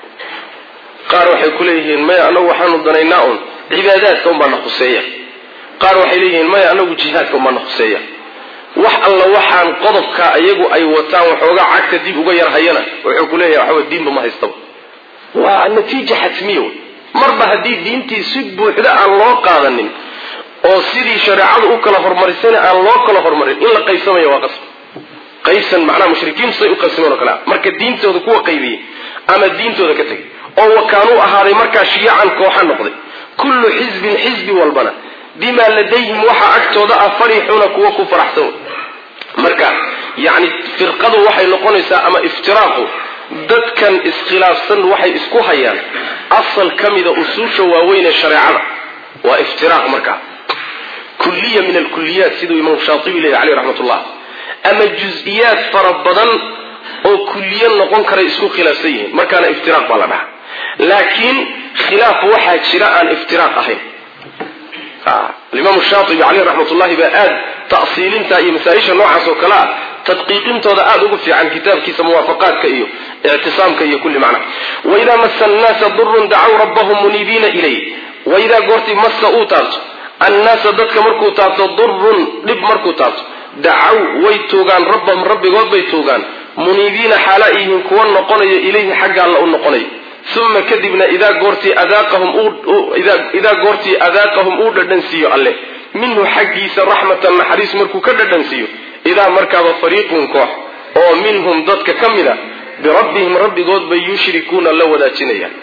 qaar waxay ku leeyihiin maya anagu waxaanu danaynaa un cibaadaadka unbaana khuseeya qaar waxay leeyihiin maya anagu jihaadka unbaana khuseeya wax alla waxaan qodobka iyagu ay wataan waxoogaa cagta dib uga yar hayana wuxuu ku leeyahay waxawa diinba ma haystaba waa natiija xatmiya wey marba haddii diintii si buuxda aan loo qaadanin oo sidii shareecadu u kala hormarisana aan loo kala hormarin in la qaybsamaya waa qasab qaybsan macnaha mushrikiintu say u qaybsameen oo kale ah marka diintooda kuwa qaybiyey ama diintooda ka tegay oo wakaanuu ahaaday markaa shiyacan kooxa noqday kullu xisbin xisbi walbana bimaa ladayhim waxaa agtooda ah farixuuna kuwa ku faraxsan marka yacni firqadu waxay noqonaysaa ama iftiraaqu dadkan iskhilaafsan waxay isku hayaan asal ka mida usuusha waaweyn ee shareecada waa iftiraaq markaa kulliya min alkuliyaat siduu imaam shaatibi leeyahy caleyh raxmatullah ama juz-iyaad fara badan oo kulliyo noqon karay isku khilaafsan yihiin markaana iftiraaq baa la dhahaa laakiin khilaaf waxaa jira aan iftiraaq ahayn alimaam shaatibi caleyh raxmatullahi baa aad ta'siilinta iyo masaa-isha noocaas oo kale ah tadqiiqintooda aada ugu fiican kitaabkiisa muwaafaqaadka iyo ictisaamka iyo kulli macna waidaa masa annaasa durun dacaw rabbahum muniibiina ilay waidaa goortii massa uu taabto annaasa dadka markuu taabto durun dhib markuu taabto dacaw way tuugaan rabbahum rabbigood bay tuugaan muniibiina xaala yihiin kuwa noqonayo ilayhi xagga alla u noqonayo uma kadibna idaa goortii adaaqahum idaa goortii adaaqahum uu dhadhansiiyo alle minhu xaggiisa raxmatan naxariis markuu ka dhadhansiiyo idaa markaaba fariiqun koox oo minhum dadka ka mid a birabbihim rabbigood bay yushrikuuna la wadaajinayaan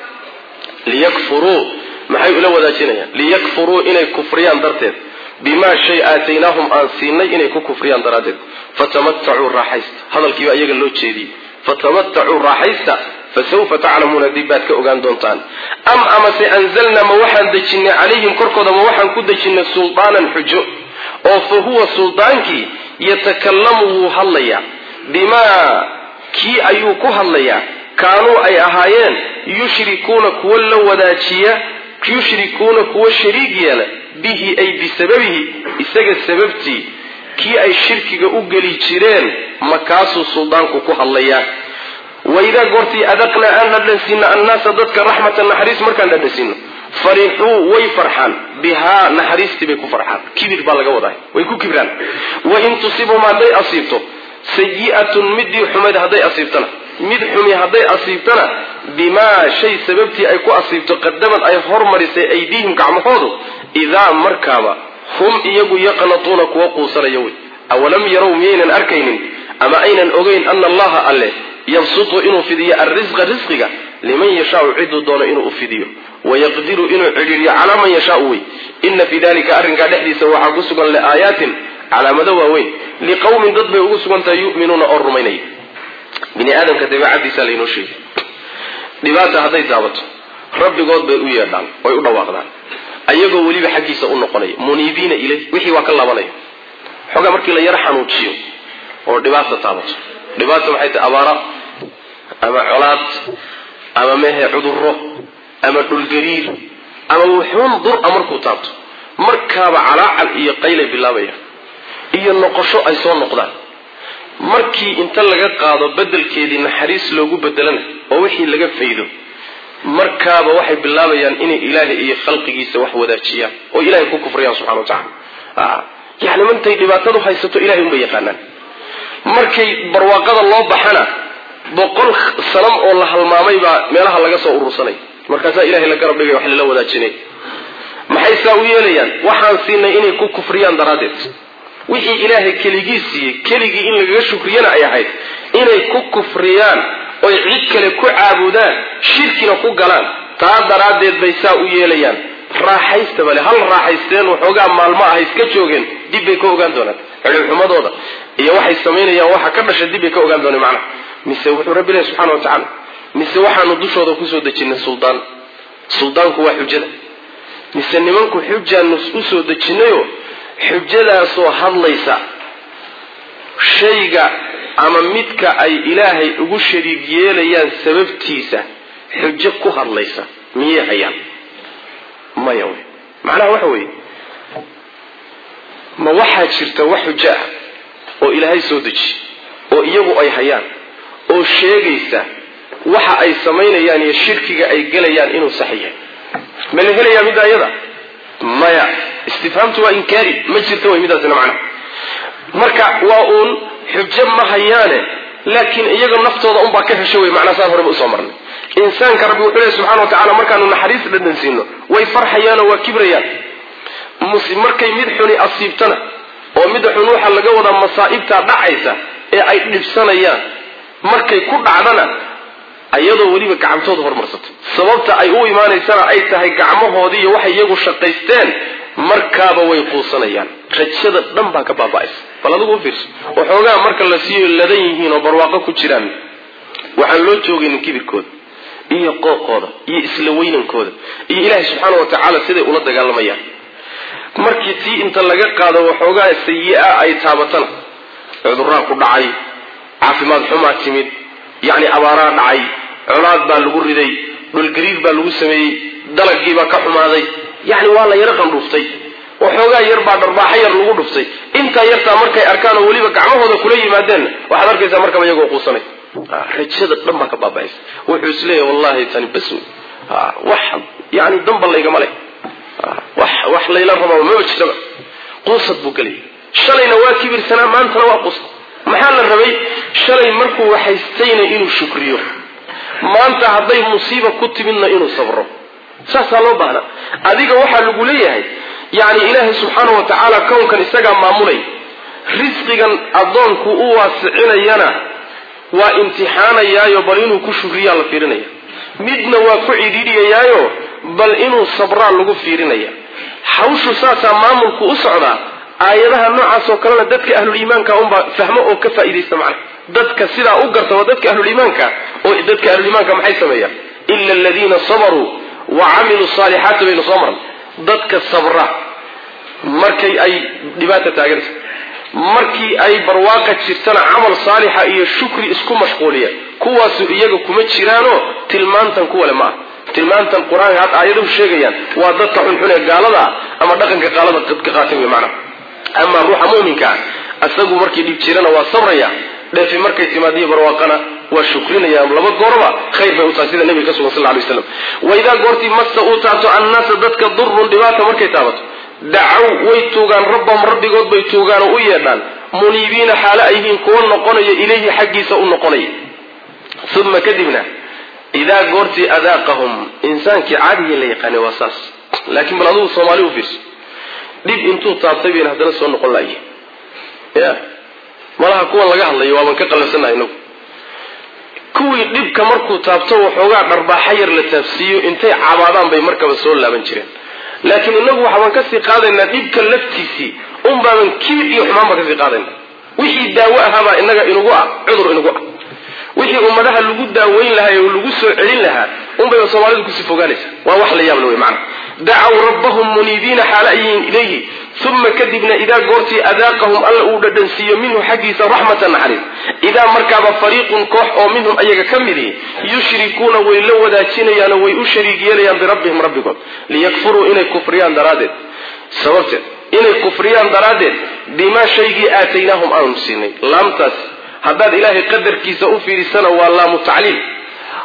liyakfuruu maxay ula wadaajinayaan liyakfuruu inay kufriyaan darteed bimaa shay aataynaahum aan siinay inay ku kufriyaan daraaddeed fatamatacuu raaxaysta hadalkiiba iyaga loo jeediyey fatamatacuu raaxaysta fasawfa taclamuuna dib baad ka ogaan doontaan am amase anzalnaa ma waxaan dejinnay calayhim korkooda ma waxaan ku dejinnay sultaanan xujo oo fa huwa suldaankii yatakallamu wuu hadlayaa bimaa kii ayuu ku hadlayaa kaanuu ay ahaayeen yushrikuuna kuwa la wadaajiya yushrikuuna kuwa shariig yeela bihi ay bisababihi isaga sababtii kii ay shirkiga u geli jireen makaasuu suldaanku ku hadlayaa waidaa goortii adaqnaa aan dhadhansiino annaasa dadka raxmatan naxariis markaan dhadhansiino farixuu way farxaan bihaa naxariistii bay ku farxaan kibir baa laga wadaa way ku kibraan wain tusibhum hadday asiibto sayi'atun midii xumayd hadday asiibtana mid xumi hadday asiibtana bimaa shay sababtii ay ku asiibto qadamad ay hormarisay aydiihim gacmahoodu idaa markaaba hum iyagu yaqnatuuna kuwa quusanaya wey awalam yarow miyaynan arkaynin ama aynan ogeyn ana allaha alle yabsutu inuu fidiyo alrisqa risqiga liman yashaau ciduu doono inuu u fidiyo wayaqdiru inuu cidhiiriyo calaa man yashaau wey ina fii dalika arrinkaa dhexdiisa waxaa ku sugan liaayaatin calaamado waaweyn liqowmin dad bay ugu sugan tahay yu'minuuna oo rumaynaya bini aadamka dabeecadiisa laynoo sheegay dhibaata hadday taabato rabbigood bay u yeedhaan way u dhawaaqdaan ayagoo weliba xaggiisa u noqonaya muniibiina ilay wixii waa ka laabanaya xoogaa markii la yaro xanuujiyo oo dhibaata taabato dhibaata maxay tahay abaara ama colaad ama mehe cudurro ama dhulgariir ama wuxuun dur-a markuu taabto markaaba calaacal iyo qaylay bilaabaya iyo noqosho ay soo noqdaan markii inta laga qaado bedelkeedii naxariis loogu bedelana oo wixii laga faydo markaaba waxay bilaabayaan inay ilaahay iyo khalqigiisa wax wadaajiyaan oo ilahay ku kufriyaan subxana wa tacala yani mantay dhibaatadu haysato ilahay unbay yaqaanaan markay barwaaqada loo baxana boqol sanam oo la halmaamay baa meelaha laga soo urursanay markaasaa ilahay la garab dhigay wax lala wadaajinay maxay saa u yeelayaan waxaan siinay inay ku kufriyaan daraaddeed wixii ilaahay keligii siiyey keligii in lagaga shukriyana ay ahayd inay ku kufriyaan oy cid kale ku caabudaan shirkina ku galaan taa daraaddeed bay saa u yeelayaan raaxaysta bale hal raaxaysteen waxoogaa maalmo ah iska joogeen dib bay ka ogaan doonaan xidhibxumadooda iyo waxay samaynayaan waxa ka dhasha dib bay ka ogaan doonaan macnaha mise wuxuu rabbi ilahi subxana wa tacaala mise waxaanu dushooda kusoo dejinay suldaan suldaanku waa xujada mise nimanku xujaanu usoo dejinayoo xujadaasoo hadlaysa shayga ama midka ay ilaahay ugu shariig yeelayaan sababtiisa xujo ku hadlaysa miyay hayaan maya wey macnaha waxa weeye ma waxaa jirta wax xujo ah oo ilaahay soo deji oo iyagu ay hayaan oo sheegaysa waxa ay samaynayaan iyo shirkiga ay gelayaan inuu sax yahay ma la helayaa midda iyada maya istifhaamtu waa inkaari ma jirta way midaasina macnaha marka waa uun xujo ma hayaane laakiin iyaga naftooda unbaa ka hesho wey macnaa saan horeba usoo marnay insaanka rabbi wuxuu lehy subxana wa tacala markaanu naxariis dhadhan siino way farxayaanoo waa kibrayaan markay mid xuni asiibtana oo midda xun waxa laga wadaa masaa'ibtaa dhacaysa ee ay dhibsanayaan markay ku dhacdana ayadoo weliba gacantooda hormarsatay sababta ay u imaanaysana ay tahay gacmahoodii iyo waxay iyagu shaqaysteen markaaba way quusanayaan rajada dhan baa ka baaba'aysa bal adigu u fiirso waxoogaa marka la siiyo ladan yihiin oo barwaaqo ku jiraan waxaan loo joogaynin kibirkooda iyo qooqooda iyo isla weynankooda iyo ilaahay subxaana wa tacaala siday ula dagaalamayaan markii tii inta laga qaado waxoogaa sayi-a ay taabatana cuduraa ku dhacay caafimaad xumaa timid yacni abaaraa dhacay colaad baa lagu riday dhulgariir baa lagu sameeyey dalagiibaa ka xumaaday yacni waa la yaro qandhuuftay waxoogaa yar baa dharbaaxo yar lagu dhuftay intaa yartaa markay arkaan oo weliba gacmahooda kula yimaadeenna waxaad arkaysaa markaba iyagoo quusanay rajada dhan baa ka baaba'aysa wuxuu isleeyahy wallahi tani bas wey wax yani damba laygama leh wax layla rabaa maba jirtaba quusad buu gelaya shalayna waa kibirsanaa maantana waa quusad maxaa la rabay shalay markuu waxaystayna inuu shukriyo maanta hadday musiiba ku timidna inuu sabro saasaa loo baahnaa adiga waxaa lagu leeyahay yacni ilaahay subxaana wa tacaala kownkan isagaa maamulay risqigan addoonku u waasicinayana waa imtixaanayaayo bal inuu ku shukriyaa la fiirinaya midna waa ku cidhiidhiyayaayo bal inuu sabraa lagu fiirinaya hawshu saasaa maamulku u socdaa aayadaha noocaas oo kalena dadka ahluliimaanka unbaa fahmo oo ka faa'iidaysta macna dadka sidaa u garta waa dadka ahluliimaanka oo dadka ahluliimaanka maxay sameeyaan ila aladiina sabaruu wa camiluu saalixaati baynu soo marnay dadka sabra markay ay dhibaata taaganta markii ay barwaaqa jirtana camal saalixa iyo shukri isku mashquuliya kuwaasu iyaga kuma jiraanoo tilmaantan kuwale ma ah tilmaantan qur-aanka had aayaduhu sheegayaan waa dadka xunxun ee gaalada ah ama dhaqanka gaalada ka qaatay wey macnaha amaa ruuxa muminka ah isagu markii dhib jirana waa sabraya dheefi markay timaadiyo barwaaqana waa shukrinaya laba goorba khayr bay u tahay sida nabiga ka sugan sal lay slam waidaa goortii masta uu taabto annaasa dadka durun dhibaata markay taabato dacaw way tuugaan rabbahum rabbigood bay tuugaan oo u yeedhaan muniibiina xaalo ay yihiin kuwa noqonaya ilayhi xaggiisa u noqonaya uma kadibna idaa goortii adaaqahum insaankii caadiga la yaqaanay waa saas laakiin bal adugu soomaali u fiirso dhib intuu taabtay bayna haddana soo noqon lahaye ya malaha kuwan laga hadlayo waaban ka qalabsannahay inagu kuwii dhibka markuu taabto waxoogaa dharbaaxa yar la taabsiiyo intay cabaadaan bay markaba soo laaban jireen laakiin inagu waxbaan kasii qaadaynaa dhibka laftiisii unbaaban kiir iyo xumaan baan kasii qaadayna wixii daawo ahaabaa inaga inugu ah cudur inugu ah wixii ummadaha lagu daaweyn lahaa oo lagu soo celin lahaa unbayba soomaalidu kusii fogaanaysa waa wax la yaabla wey macana dacaw rabbahum muniibiina xaala ayihin ilayhi uma kadibna idaa goortii adaaqahum alla uu dhadhansiiyo minhu xaggiisa raxmatan naxariis idaa markaaba fariiqun koox oo minhum ayaga ka midi yushrikuuna way la wadaajinayaanoo way u shariig yeelayaan birabbihim rabbigood liyakfuruu inay kufriyaan daraaddeed sababteed inay kufriyaan daraaddeed bimaa shaygii aataynaahum aanu siinay laamtaas haddaad ilaahay qadarkiisa u fiirisana waa laamu tacliil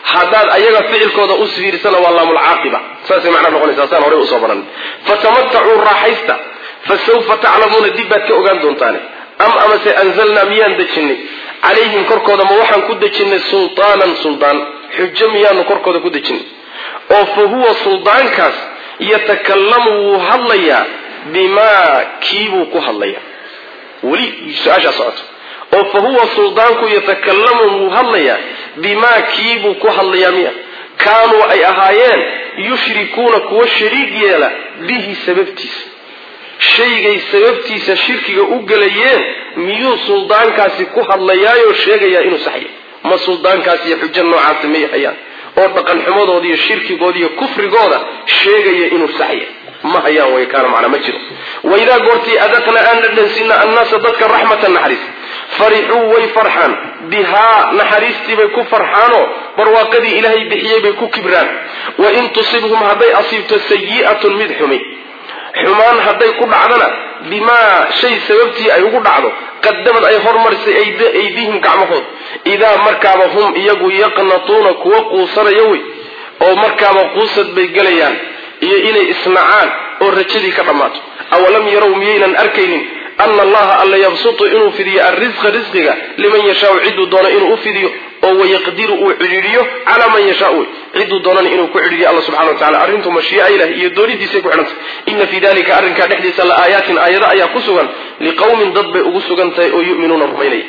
haddaad ayaga ficilkooda u fiirsana waa laamulcaaqiba saasay macnaa noqonaysaa saan horey usoo baran fatamatacuu raaxaysta fa sawfa taclamuuna dib baad ka ogaan doontaane am amase anzalnaa miyaan dejinay calayhim korkooda ma waxaan ku dejinay sultaanan suldaan xujo miyaanu korkooda ku dejinay oo fa huwa suldaankaas yatakallamu wuu hadlayaa bimaa kiibuu ku hadlayaa weli su-aashaa socoto oo fa huwa suldaanku yatakallamu wuu hadlayaa bimaa kiibuu ku hadlayaa miya kaanuu ay ahaayeen yushrikuuna kuwa shariig yeela bihi sababtiisa shaygay sababtiisa shirkiga u gelayeen miyuu suldaankaasi ku hadlayaayoo sheegayaa inuu saxya ma suldaankaasi iyo xujo noocaasi may hayaan oo dhaqan xumadooda iyo shirkigooda iyo kufrigooda sheegaya inuu saxya ma hayaan way kaana macnaa ma jiro waidaa goortii adaqna aan dhadhansina annaasa dadka raxmatan naxariis farixuu way farxaan bihaa naxariistii bay ku farxaanoo barwaaqadii ilaahay bixiyey bay ku kibraan wain tusibhum hadday asiibto sayi'atun mid xumi xumaan hadday ku dhacdana bimaa shay sababtii ay ugu dhacdo qadamad ay hormarisay aydihim gacmahood idaa markaaba hum iyagu yaqnatuuna kuwa quusanaya wey oo markaaba quusad bay gelayaan iyo inay isnacaan oo rajadii ka dhammaato awalam yarow miyaynan arkaynin ana allaha alla yabsutu inuu fidiyo arrisqa risqiga liman yashaau ciduu doono inuu u fidiyo oo wayaqdiru uu cidhiidhiyo calaa man yashaa wey ciduu doonana inuu ku cidhiidiyo alla subxana wa tacala arrintu mashii'a ilah iyo doonidiisay ku xidhantay ina fii dalika arrinkaa dhexdiisa la aayaatin aayado ayaa ku sugan liqowmin dad bay ugu sugan tahay oo yu'minuuna rumaynaya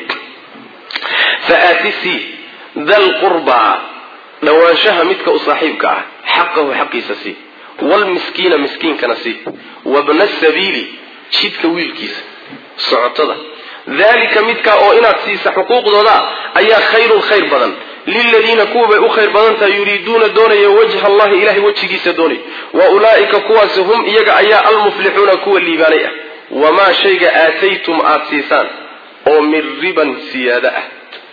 faaatisii dal qurbaa dhowaanshaha midka u saaxiibka ah xaqahu xaqiisa sii wlmiskiina miskiinkana sii wabna sabiili jidka wiilkiisa socotada dalika midkaa oo inaad siisa xuquuqdooda ayaa khayrun khayr badan liladiina kuwabay u khayr badan tahay yuriiduuna doonaya wajha allahi ilahay wejigiisa doonay wa ulaa'ika kuwaasi hum iyaga ayaa almuflixuuna kuwa liibaanay ah wamaa shayga aataytum aada siisaan oo min riban siyaada ah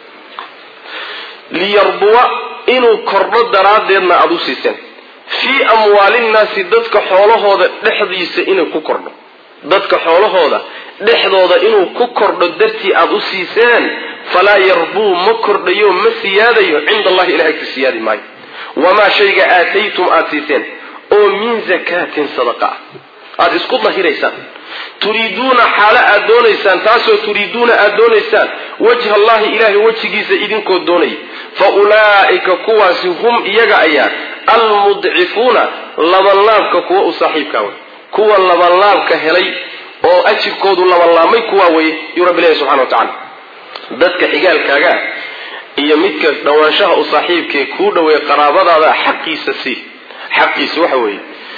liyarbuwa inuu kordho daraaddeedna aada u siiseen fii amwaalinnaasi dadka xoolahooda dhexdiisa inuu ku kordho dadka xoolahooda dhexdooda inuu ku kordho dartii aada u siiseen falaa yarbuu ma kordhayo ma siyaadayo cinda allahi ilahay ka siyaadi maayo wamaa shayga aataytum aada siiseen oo min zakaatin sadaqa ah aada isku dahiraysaan turiiduuna xaalo aad doonaysaan taasoo turiiduuna aada doonaysaan wajha allahi ilaahay wejigiisa idinkoo doonaya fa ulaa'ika kuwaasi hum iyaga ayaa almudcifuuna labanlaabka kuwa u saaxiibkaa wey kuwa labanlaabka helay oo ajirkoodu labanlaabmay kuwaa weye yuu rabbi leeyahy subxana wa tacala dadka xigaalkaagaa iyo midka dhowaanshaha u saaxiibkae kuu dhoweeya qaraabadaada xaqiisa sii xaqiisa waxa weeye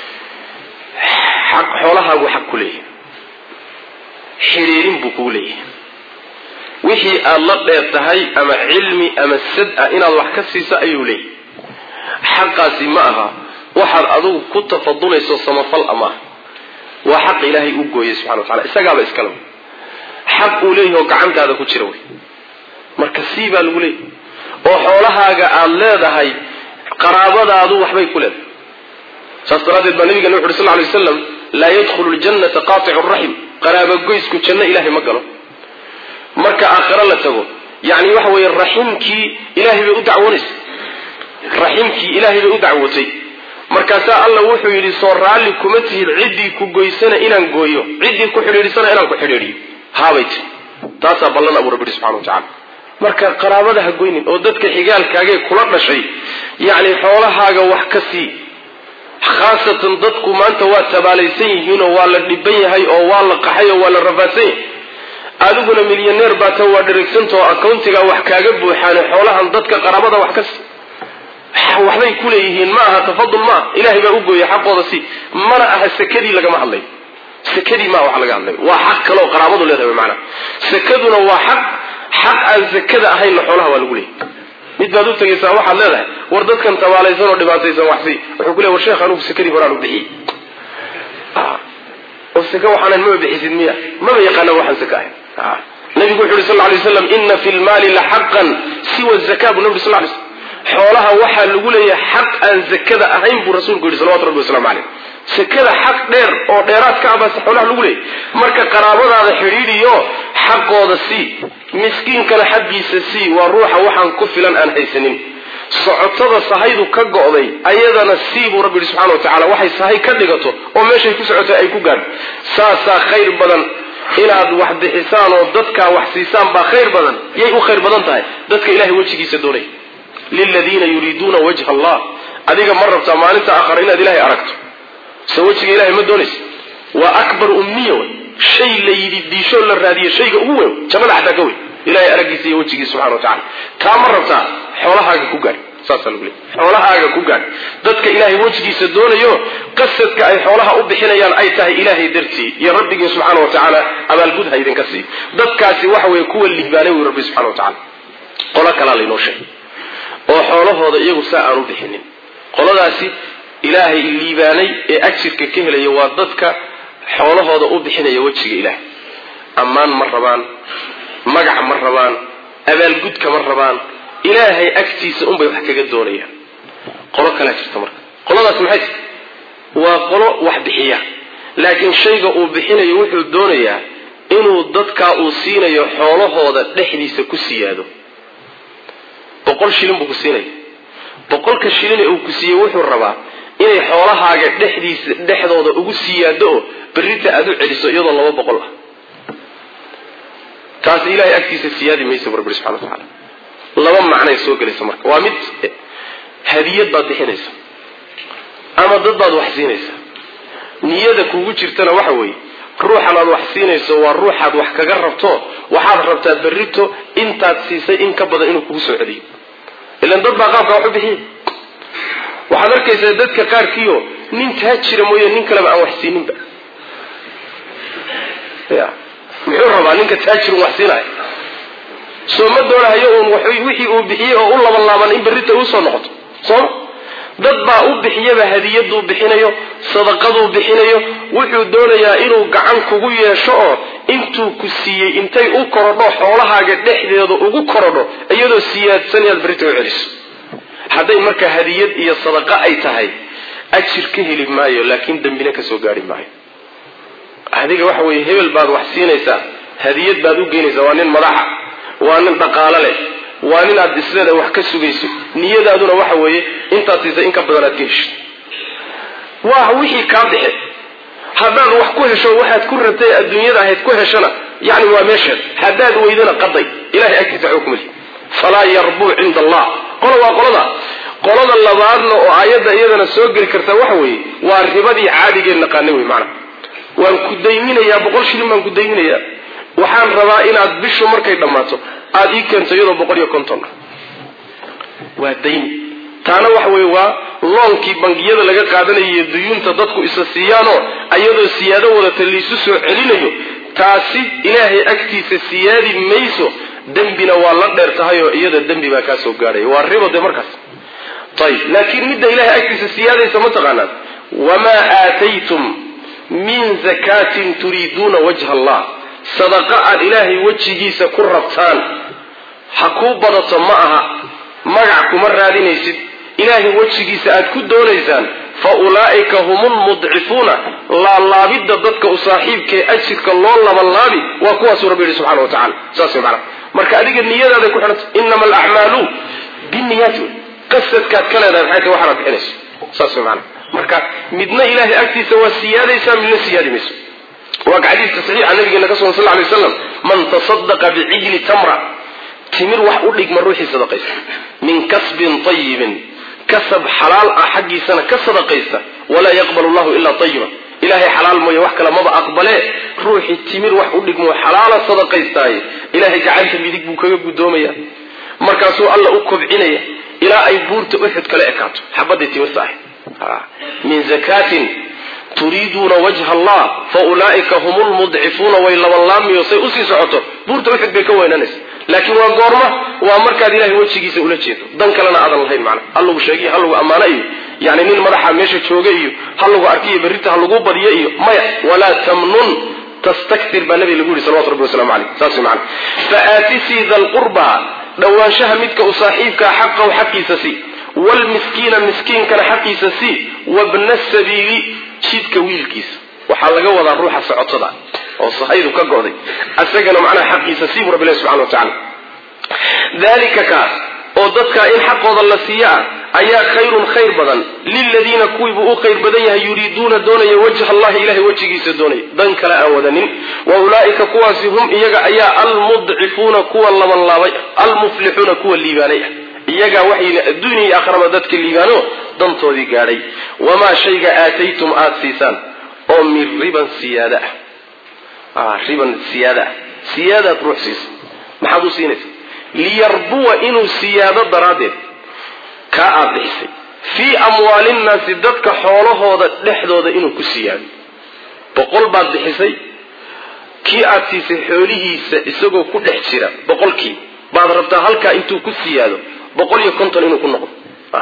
xaq xoolahaagu xaq ku leeyahay xiriirin buu kugu leeyahay wixii aada la dheer tahay ama cilmi ama sad ah inaad wax ka siiso ayuu leeyahay xaqaasi ma aha waxaad adigu ku tafadulayso samafal ama ah waa xaq ilaahay u gooyay subxana wa tacala isagaaba iskale wey xaq uu leeyahay oo gacantaada ku jira wey marka sii baa lagu leeyahy oo xoolahaaga aada leedahay qaraabadaadu waxbay ku leedahay saas daraaddeed baa nabigana wuxu uhi sal ly waslam laa yadkhulu ljannata qaaticu raxim qaraabogoysku janno ilaahay ma galo marka aakhiro la tago yacni waxa weeye raximkii ilaahay bay u dacwoonaysa raximkii ilaahay bay u dacwootay markaasaa alla wuxuu yidhi soo raalli kuma tihid ciddii ku goysana inaan gooyo ciddii ku xidhiidhisana inaan ku xidhiidhiyo haabay ti taasaa ballan abuu rabbi yihi subxana wa tacala marka qaraabada ha goynin oo dadka xigaalkaagee kula dhashay yacni xoolahaaga wax ka sii khaasatan dadku maanta waa tabaalaysan yihiinoo waa la dhiban yahay oo waa la qaxay oo waa la rafaadsan yahay adiguna milyaneer baata waa dheregsantao accountiga wax kaaga buuxaane xoolahan dadka qaraabada wax ka sii waxbay ku leeyihiin ma aha tafadul ma aha ilahay baa u gooyay xaqooda si mana aha sekadii lagama hadlayo sekadii maaha wax laga hadlayo waa xaq kaleoo qaraabadu leedahay maanaa sekaduna waa xaq xaq aan sekada ahaynna xoolaha waa lagu leeyahy mid baad u tegaysaa waxaad leedahay war dadkan tabaalaysan oo dhibaataysan waxsi wuxuu ku leey war sheekh anugu sekadii horaan u bixiyey oo seke waxaanan maba bixisid miya maba yaqaana waxaan seke ahayn nabigu wuxu yuri sal ly waslam ina fi lmaali la xaqan siwa zaka buu nabi sal lay slm xoolaha waxaa lagu leeyahay xaq aan zakada ahayn buu rasuulku yidhi salawatu rabbi waslamu caleyh sekada xaq dheer oo dheeraad ka abaase xoolaha lagu leeyahy marka qaraabadaada xidhiidhiyo xaqooda sii miskiinkana xaggiisa sii waa ruuxa waxaan ku filan aan haysanin socotada sahaydu ka go'day ayadana sii buu rabbi yihi subxana wa tacala waxay sahay ka dhigato oo meeshay ku socotay ay ku gaadho saasaa khayr badan inaad wax bixisaan oo dadkaa wax siisaan baa khayr badan yay u khayr badan tahay dadka ilahay wejigiisa doonaya liladiina yuriiduuna wajha allah adiga ma rabtaa maalinta aakhara inaad ilahay aragto se wejiga ilahay ma doonaysa waa akbar umniya wey shay la yidhi diishoo la raadiye shayga ugu weyn jannada xataa ka weyn ilahay araggiisa iyo wejigiisa subxana wa tacala taa ma rabtaa xoolahaaga ku gaadh saasaa lagu leey xoolahaaga ku gaadh dadka ilaahay wejigiisa doonayo qasadka ay xoolaha u bixinayaan ay tahay ilaahay dartii iyo rabbigii subxaana wa tacaala abaalgud ha idinka sii dadkaasi waxa weeye kuwa liibaanay wy rabbi subxana wa tacala qolo kalaa laynoo sheegay oo xoolahooda iyagu saa aan u bixinin qoladaasi ilaahay liibaanay ee ajirka ka helaya waa dadka xoolahooda u bixinaya wejiga ilaahay ammaan ma rabaan magac ma rabaan abaalgudka ma rabaan ilaahay agtiisa unbay wax kaga doonayaan qolo kalaa jirta marka qoladaas maxay tahay waa qolo wax bixiya laakiin shayga uu bixinayo wuxuu doonayaa inuu dadkaa uu siinayo xoolahooda dhexdiisa ku siyaado boqol shilin buu ku siinaya boqolka shilin ee uu ku siiyey wuxuu rabaa inay xoolahaaga dhexdiisa dhexdooda ugu siyaado oo berrita aada u celiso iyadoo laba boqol ah taasi ilahay agtiisa siyaadi maysa bu rabbi subxana wa tacaala laba macnay soo gelaysa marka waa mid hadiyad baad bixinaysa ama dad baad wax siinaysa niyada kugu jirtana waxa weeye ruuxan aad wax siinayso waa ruuxaad wax kaga rabto waxaad rabtaa berrito intaad siisay in ka badan inuu kugu soo celiyo ilan dad baa qaabka wax u bixiya waxaad arkaysaa dadka qaarkiio nin taa jira mooye nin kaleba aan wax siininba ya muxuu rabaa ninka taajirun wax siinaya soo ma doonahayo uun wixii uu bixiyey oo u laban laaban in berrita uusoo noqoto sooma dad baa u bixiyaba hadiyaduu bixinayo sadaqaduu bixinayo wuxuu doonayaa inuu gacan kugu yeesho oo intuu ku siiyey intay u korodho xoolahaaga dhexdeeda ugu korodho iyadoo siyaadsan inaad berrita u celiso hadday marka hadiyad iyo sadaqa ay tahay ajir ka heli maayo laakiin dembina ka soo gaari maayo adiga waxa weeye hebel baad wax siinaysaa hadiyad baad u geynaysaa waa nin madaxa waa nin dhaqaalo leh waa nin aad isleeda wax ka sugayso niyadaaduna waxa weeye intaad siisay in ka badan aad ka heshid waa wixii kaa bixe haddaad wax ku hesho waxaad ku rabtay adduunyada ahayd ku heshona yani waa meesheed haddaad weydana qaday ilahay agtiisa waxba kuma lihi falaa yarbuu cinda allah qola waa qolada qolada labaadna oo aayadda iyadana soo geli karta waxa weeye waa ribadii caadigeen naqaanay wey maanaa waan ku dayminayaa boqol shilin baan ku dayminayaa waxaan rabaa inaad bishu markay dhammaato aada ii keento iyadoo boqol iyo konton ah waa dayni taana waxa weeye waa loonkii bangiyada laga qaadanayo duyuunta dadku isa siiyaanoo ayadoo siyaado wadata laisu soo celinayo taasi ilaahay agtiisa siyaadi mayso dembina waa la dheer tahay oo iyada dembi baa kaa soo gaadhaya waa ribo de markaas ayib laakiin midda ilahay agtiisa siyaadaysa ma taqaanaan wamaa aataytum min zakaatin turiiduuna wajha allah sadaqa aad ilaahay wejigiisa ku rabtaan ha kuu badato ma aha magac kuma raadinaysid ilaahay wejigiisa aad ku doonaysaan fa ulaa'ika hum lmudcifuuna laalaabidda dadka u saaxiibkaee ajirka loo labanlaabi waa kuwaasuu rabbi yihi subxana wa tacala saas way macana marka adiga niyadaaday ku xidhanta inama alacmaalu binniyaati wey qasadkaad ka leedahay maxay tahay waxaanaad bixinayso saas way macana marka midna ilaahay agtiisa waa siyaadaysaa midna siyaadi mayso waa ka xadiiska saxiixa nabigeena ka sugan sal lay waslam man tasadaqa bicijli tamra timir wax u dhigma ruuxii sadaqaysta min kasbin ayibin kasab xalaal ah xaggiisana ka sadaqaysta walaa yaqbalu llahu ilaa ayiba ilahay xalaal mooye wax kale maba aqbalee ruuxii timir wax u dhigmo xalaala sadaqaystaaye ilahay gacanta midig buu kaga guddoomaya markaasuu alla u kobcinaya ilaa ay buurta uxud kala ekaato xabadii timirta ahayd min zakaatin turiiduuna wajha allah fa ulaa'ika hum lmudcifuuna way labanlaamiyo say usii socoto buurta uxud bay ka weynanaysa laakiin waa goorma waa markaad ilahay wejigiisa ula jeedo dan kalena aadan lahayn macna ha lagu sheegiyo ha lagu ammaano iyo yani nin madaxa meesha jooga iyo ha lagu arkiyo berrita ha lagu badiyo iyo maya walaa tamnun tastaktir baa nabiga lagu yihi salawatu rabbi waslamu caleyh saas macana fa aatisii da lqurba dhowaanshaha midka u saaxiibkaa xaqahu xaqiisa si wlmiskiina miskiinkana xaqiisa si wabna sabiili jidka wiilkiisa waxaa laga wadaa ruuxa socotada oo sahaydu ka go'day isagana macnaha xaqiisa sii bu rabbi ilahi subxana wa tacala dalika kaas oo dadkaa in xaqooda la siiyo ah ayaa khayrun khayr badan liladiina kuwiibuu u khayr badan yahay yuriiduuna doonaya wajha allahi ilahay wejigiisa doonaya dan kale aan wadanin wa ulaa'ika kuwaasi hum iyaga ayaa almudcifuuna kuwa labanlaabay almuflixuuna kuwa liibaanay ah iyagaa waxayna adduunya iyo akhraba dadka liibaano dantoodii gaadhay wamaa shayga aataytum aada siisaan oo min riban siyaada ah riban siyaada ah siyaadaad ruux siisa maxaad u siinaysa liyarbuwa inuu siyaado daraaddeed kaa aada bixisay fii amwaalinnaasi dadka xoolahooda dhexdooda inuu ku siyaado boqol baad bixisay kii aad siisay xoolihiisa isagoo ku dhex jira boqolkii baad rabtaa halkaa intuu ku siyaado boqol iyo konton inuu ku noqdo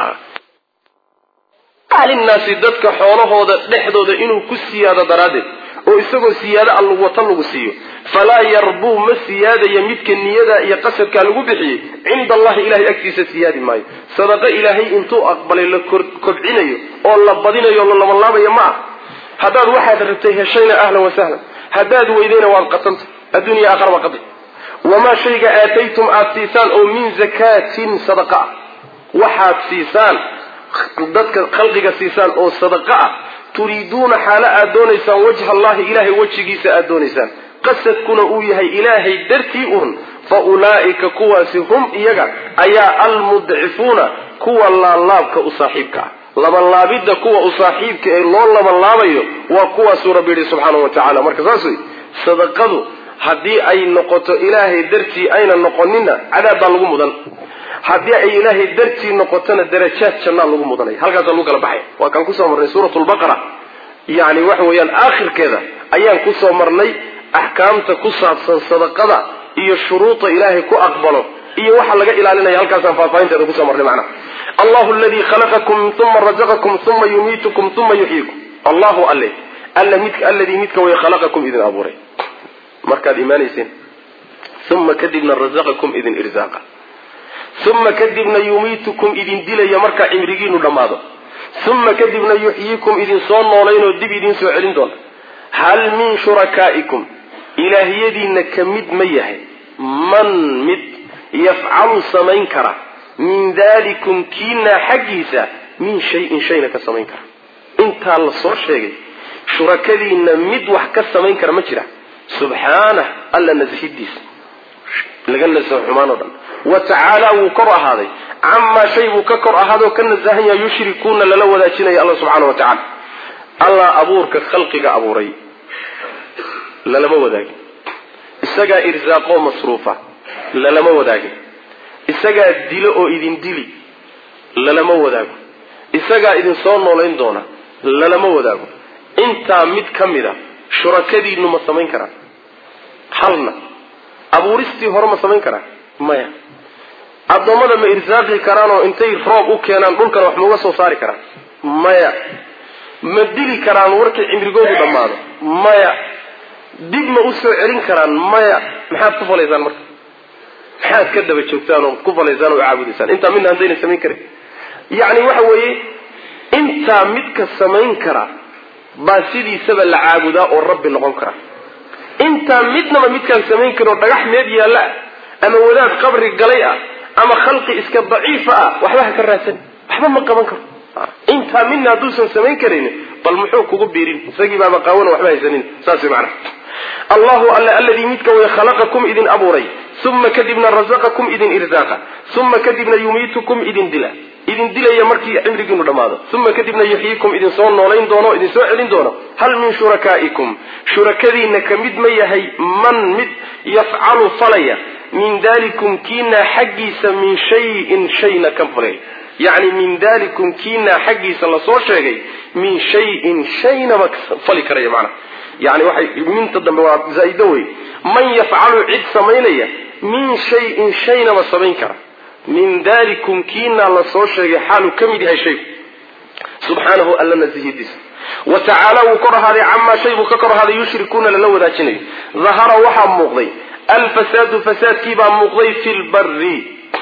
linnaasi dadka xoolahooda dhexdooda inuu ku siyaado daraaddeed oo isagoo siyaado al wata lagu siiyo falaa yarbuu ma siyaadaya midka niyada iyo qasadkaa lagu bixiyey cinda allahi ilahay agtiisa siyaadi maayo sadaqo ilaahay intuu aqbalay la kobcinayo oo la badinayo o la labanlaabayo ma ah haddaad waxaad rabtay heshayna ahlan wasahlan haddaad weydayna waad qatanta adduunya aakhara waa qatay wamaa shayga aataytum aada siisaan oo min zakaatin sadaqa ah waxaad siisaan dadka khalqiga siisaan oo sadaqa ah turiiduuna xaalo aad doonaysaan wajha allahi ilahay wejigiisa aad doonaysaan qasadkuna uu yahay ilaahay dartii un fa ulaa'ika kuwaasi hum iyaga ayaa almudcifuuna kuwa laalaabka u saaxiibka ah labanlaabidda kuwa u saaxiibka ee loo labanlaabayo waa kuwaasuu rabbi yidhi subxaanahu wa tacala marka saas wey sadaqadu haddii ay noqoto ilaahay dartii ayna noqonina cadaab baa lagu mudan haddii ay ilaahay dartii noqotona darajaad jannaa lagu mudanaya halkaasaa lagu kala baxaya waa kaan kusoo marnay suurat lbaqara yani waxa weeyaan aakhirkeeda ayaan kusoo marnay axkaamta ku saabsan sadaqada iyo shuruuda ilaahay ku aqbalo iyo waxa laga ilaalinaya halkaasaan faahfaahinteeda kusoo marnay macnaha allahu aladii khalaqakum uma razaqakum uma yumiitukum uma yuxyiikum allahu alle alla midka alladii midka way khalaqakum idin abuuray markaad imaanayseen uma kadibna razaqakum idin irsaaqa uma kadibna yumiitukum idin dilaya markaa cimrigiinu dhammaado uma kadibna yuxyiikum idin soo noolaynoo dib idin soo celin doona hal min shurakaa'ikum ilaahiyadiinna ka mid ma yahay man mid yafcalu samayn kara min dalikum kiinaa xaggiisa min shayin shayna ka samayn kara intaa la soo sheegay shurakadiinna mid wax ka samayn kara ma jira subxaanah alla nasihidiisa laga nasaho xumaan o dhan wa tacaala wuu kor ahaaday camaa shay buu ka kor ahaadoo ka nasahan yaha yushrikuuna lala wadaajinaya alla subxaana wa tacala allah abuurka khalqiga abuuray lalama wadaagin isagaa irsaaqoo masruufa lalama wadaagin isagaa dilo oo idin dili lalama wadaago isagaa idin soo noolayn doona lalama wadaago intaa mid ka mid a shurakadiinnu ma samayn karaan halna abuuristii hore ma samayn karaan maya addoommada ma irsaaqi karaanoo intay roob u keenaan dhulkana wax mauga soo saari karaan maya ma dili karaan warkii cimrigoodu dhammaado maya dib ma u soo celin karaan maya maxaad ku falaysaan marka maxaad ka daba joogtaan oo ku falaysaan oo caabudaysaan intaa midna haddayna samayn karin yacni waxa weeye intaa midka samayn kara baa sidiisaba la caabudaa oo rabbi noqon kara intaa midnaba midkaan samayn karin oo dhagax meed yaalla ah ama wadaad qabri galay ah ama khalqi iska daciifa ah waxba ha ka raadsan waxba ma qaban karo intaa midna hadduusan samayn karin bal muxuu kugu biirin isagii baaba qaawan waxba haysanin saas way macnaha allahu alle alladii midka way khalaqakum idin abuuray uma kadibna razaqakum idin irsaaqa uma kadibna yumiitukum idin dila idin dilaya markii cimrigiinu dhammaado uma kadibna yuxyiikum idin soo noolayn doono idin soo celin doono hal min shurakaa'ikum shurakadiinna ka mid ma yahay man mid yafcalu falaya min dalikum kiinaa xaggiisa min shayin shayna ka falay yacni min dalikum kiinaa xaggiisa lasoo sheegay min shayin shaynaba fali karaya macnaha yani waxay minta dambe waa zaa-ido wey man yafcalu cid samaynaya min shayin shaynaba samayn kara min dalikum kiinaa lasoo sheegay xaaluu ka mid yahay shaygu subxaanahu alla nasihidiisa wa tacaala wuu kor ahaaday camaa shay buu ka kor ahaaday yushrikuuna lala wadaajinayo dahara waxaa muuqday alfasaadu fasaadkiibaa muuqday fi lbari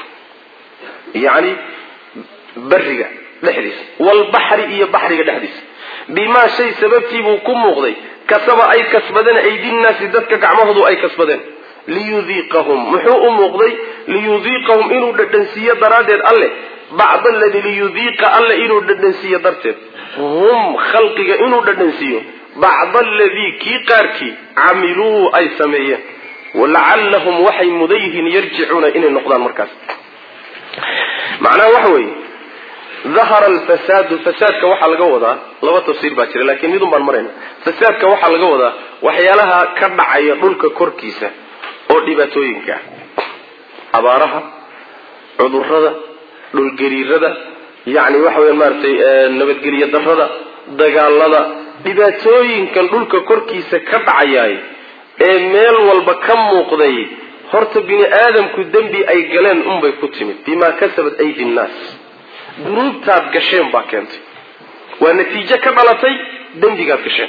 yani bariga dhexdiisa waalbaxri iyo baxriga dhexdiisa bimaa shay sababtiibuu ku muuqday kasaba ay kasbadeen aydinnaasi dadka gacmahoodu ay kasbadeen liyudiiqahum muxuu u muuqday liyudiiqahum inuu dhadhansiiyo daraaddeed alle bacd aladii liyudiiqa alle inuu dhadhansiiyo darteed hum khalqiga inuu dhadhansiiyo bacd aladii kii qaarkii camiluu ay sameeyeen walacallahum waxay mudan yihiin yarjicuuna inay noqdaan markaas macnaha waxa weeye dahara alfasaadu fasaadka waxaa laga wadaa laba tafsiir baa jira lakiin midun baan marayna fasaadka waxaa laga wadaa waxyaalaha ka dhacaya dhulka korkiisa oo dhibaatooyinka ah abaaraha cudurada dhulgariirada yani waxa weya maaratay nabadgelyo darada dagaalada dhibaatooyinkan dhulka korkiisa ka dhacayaay ee meel walba ka muuqday horta bini aadamku dembi ay galeen unbay ku timid bimaa kasabat aydi nnaas dunuubtaad gasheen baa keentay waa natiijo ka dhalatay dembigaad gasheen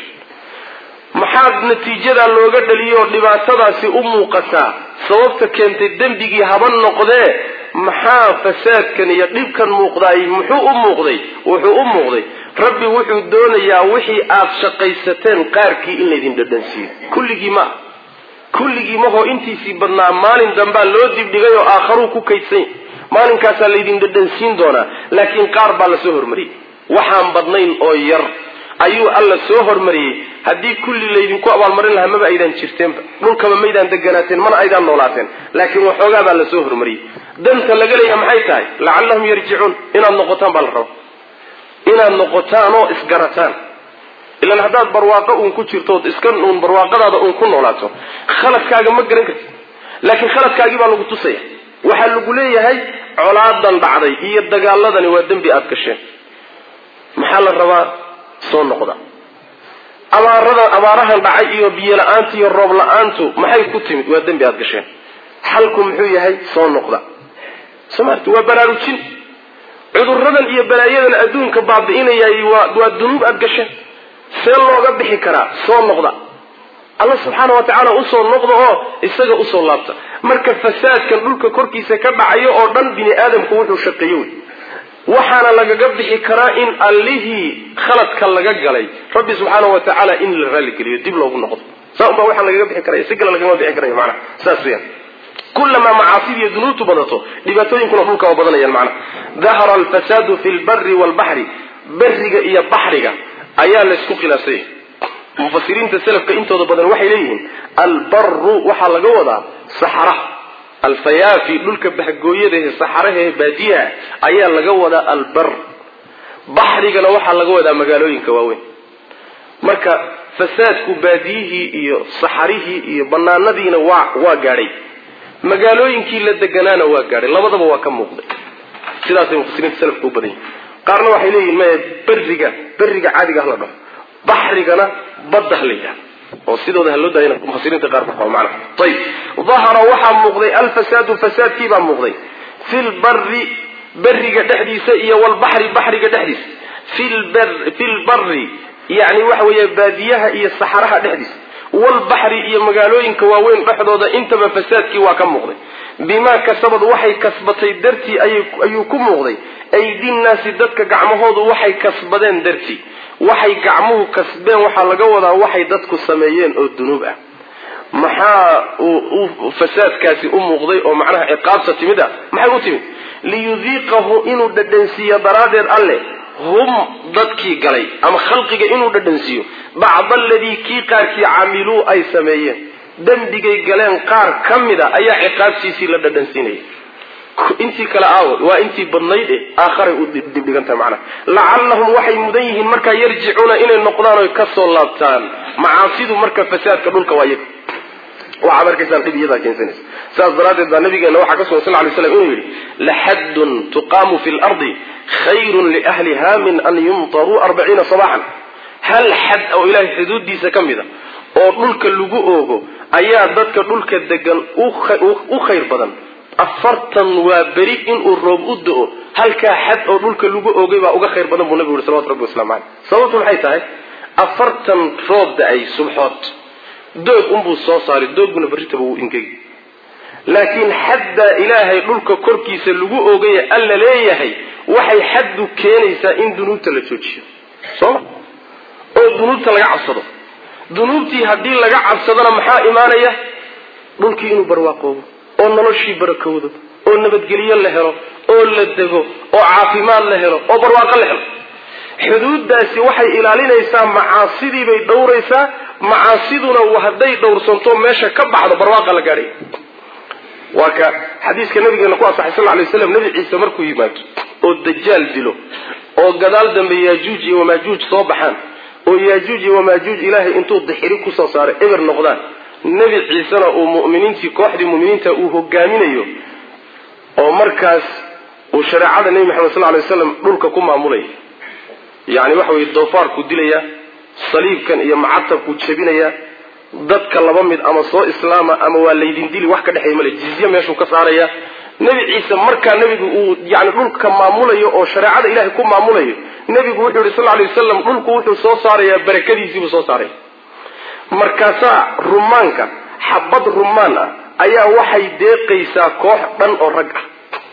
maxaad natiijadaa looga dhaliyoo dhibaatadaasi u muuqataa sababta keentay dembigii haba noqdee maxaa fasaadkan iyo dhibkan muuqdaay muxuu u muuqday wuxuu u muuqday rabbi wuxuu doonayaa wixii aad shaqaysateen qaarkii in laydin dhadhansiiyo kulligii ma kulligii mahoo intiisii badnaa maalin dambaa loo dibdhigay oo aakharuu ku kaydsan maalinkaasaa laydin dhadhansiin doonaa laakiin qaar baa la soo hormariyey waxaan badnayn oo yar ayuu alla soo hormariyey haddii kulli laydinku abaalmarin lahaa maba aydaan jirteenba dhulkaba maydaan deganaateen mana aydaan noolaateen laakiin waxoogaa baa la soo hormariyey danta laga leeyaha maxay tahay lacallahum yarjicuun inaad noqotaan baa la raba inaad noqotaan oo isgarataan ilan haddaad barwaaqo uun ku jirtood iska uun barwaaqadaada uun ku noolaato khaladkaaga ma garan kartid laakiin khaladkaagii baa lagu tusaya waxaa lagu leeyahay colaadan dhacday iyo dagaaladani waa dembi aada gasheen maxaa la rabaa soo noqda abaarada abaarahan dhacay iyo biyo la-aanta iyo roob la-aantu maxay ku timid waa dembi aada gasheen xalku muxuu yahay soo noqda somaarti waa baraarujin cuduradan iyo balaayadan adduunka baabi'inayay waa waa dunuub aada gasheen see looga bixi karaa soo noqda alla subxaana wa tacaala usoo noqda oo isaga usoo laabta marka fasaadkan dhulka korkiisa ka dhacayo oo dhan bini aadamku wuxuu shaqeeyo wey waxaana lagaga bixi karaa in allihii khaladka laga galay rabbi subxaana wa tacaala in la raaligeliyo dib loogu noqdo saa unbaa waxaan lagaga bixi karaya si kale lagama bixi karayo maanaa saas weyaan kulamaa macaasida iyo dunuubtu badato dhibaatooyinkuna dhulka waa badanayaan macnaha dahara alfasaadu fi lbari waalbaxri beriga iyo baxriga ayaa laysku khilaafsanyay mufasiriinta selafka intooda badan waxay leeyihiin albaru waxaa laga wadaa saxaraha alfayaafi dhulka bahgooyadahe saxarahae baadiyaha ayaa laga wadaa albar baxrigana waxaa laga wadaa magaalooyinka waaweyn marka fasaadku baadiyihii iyo saxarihii iyo banaanadiina waa waa gaadhay magaalooyinkii la deganaana waa gaadhay labadaba waa ka muuqday sidaasay mufasiriinta selafka u badan yihin qaarna waxay leeyihin maya beriga beriga caadiga ah la dhaho baxrigana badda ha la yidhaha oo sidooda ha loo daayana mufasiriinta qaar baa macna ayib dahara waxaa muuqday alfasaadu fasaadkii baa muuqday fi lbari beriga dhexdiisa iyo walbaxri baxriga dhexdiisa fi lbari yani waxa weeye baadiyaha iyo saxaraha dhexdiisa walbaxri iyo magaalooyinka waaweyn dhexdooda intaba fasaadkii waa ka muuqday bimaa kasabad waxay kasbatay dartii ayuu ku muuqday aydinnaasi dadka gacmahoodu waxay kasbadeen dartii waxay gacmuhu kasbeen waxaa laga wadaa waxay dadku sameeyeen oo dunuub ah maxaa uu fasaadkaasi u muuqday oo macnaha ciqaabta timid ah maxay u timid liyudiiqahu inuu dhadhansiiyo daraaddeed alleh hum dadkii galay ama khalqiga inuu dhadhansiiyo bacda aladii kii qaarkii camiluu ay sameeyeen dembigay galeen qaar ka mida ayaa ciqaabtiisii la dhadhansiinaya intii kale aawo waa intii badnayd e aakharay u dibdhigantahay macnaha lacallahum waxay mudan yihiin markaa yarjicuuna inay noqdaan oy kasoo laabtaan macaasidu marka fasaadka dhulka waa iyaga waxaad arkaysaan dhib iyadaa keensanaysa saas daraaddeed baa nabigeena waxaa ka sugan sal lay slam inuu yidhi laxaddun tuqaamu fi lardi khayrun liahliha min an yumtaruu arbaciina sabaxan hal xad oo ilaahay xuduuddiisa ka mid a oo dhulka lagu oogo ayaa dadka dhulka degan u khayr badan afartan waa beri inuu roob u do-o halkaa xad oo dhulka lagu oogay baa uga khayr badan buu nabigu yuri salawatu rabbi waslamu caleyh sababtu maxay tahay afartan roob da-ay subxood doog unbuu soo saaray dooguna berritaba wuu ingegi laakiin xaddaa ilaahay dhulka korkiisa lagu oogaya alla leeyahay waxay xaddu keenaysaa in dunuubta la joojiyo sooma oo dunuubta laga cabsado dunuubtii haddii laga cabsadona maxaa imaanaya dhulkii inuu barwaaqoobo oo noloshii barakowdo oo nabadgelyo la helo oo la dego oo caafimaad la helo oo barwaaqo la helo xuduuddaasi waxay ilaalinaysaa macaasidii bay dhowraysaa macaasiduna hadday dhowrsanto meesha ka baxdo barwaaqa la gaadhay waa ka xadiiska nabigeena ku asaxay sal lay slam nebi ciise markuu yimaado oo dajaal dilo oo gadaal dambe yaajuuj iyo wamaajuuj soo baxaan oo yaajuuj iyo wamaajuuj ilaahay intuu dixiri kusoo saaray eber noqdaan nebi ciisena uu muminiintii kooxdii muminiinta uu hogaaminayo oo markaas uu shareecada nebi maxamed sal lay waslam dhulka ku maamulaya yani waxa weye doofaarkuu dilaya saliibkan iyo macatabkuu jebinaya dadka laba mid ama soo islaama ama waa laydin dili wax ka dhexeeya male jizye meeshuu ka saaraya nebi ciise markaa nebigu uu yani dhulka maamulayo oo shareecada ilahay ku maamulayo nebigu wuxuu yihi sal lay wasalam dhulku wuxuu soo saarayaa barakadiisiibuu soo saaraya markaasaa rumaanka xabad rumaan ah ayaa waxay deeqaysaa koox dhan oo rag ah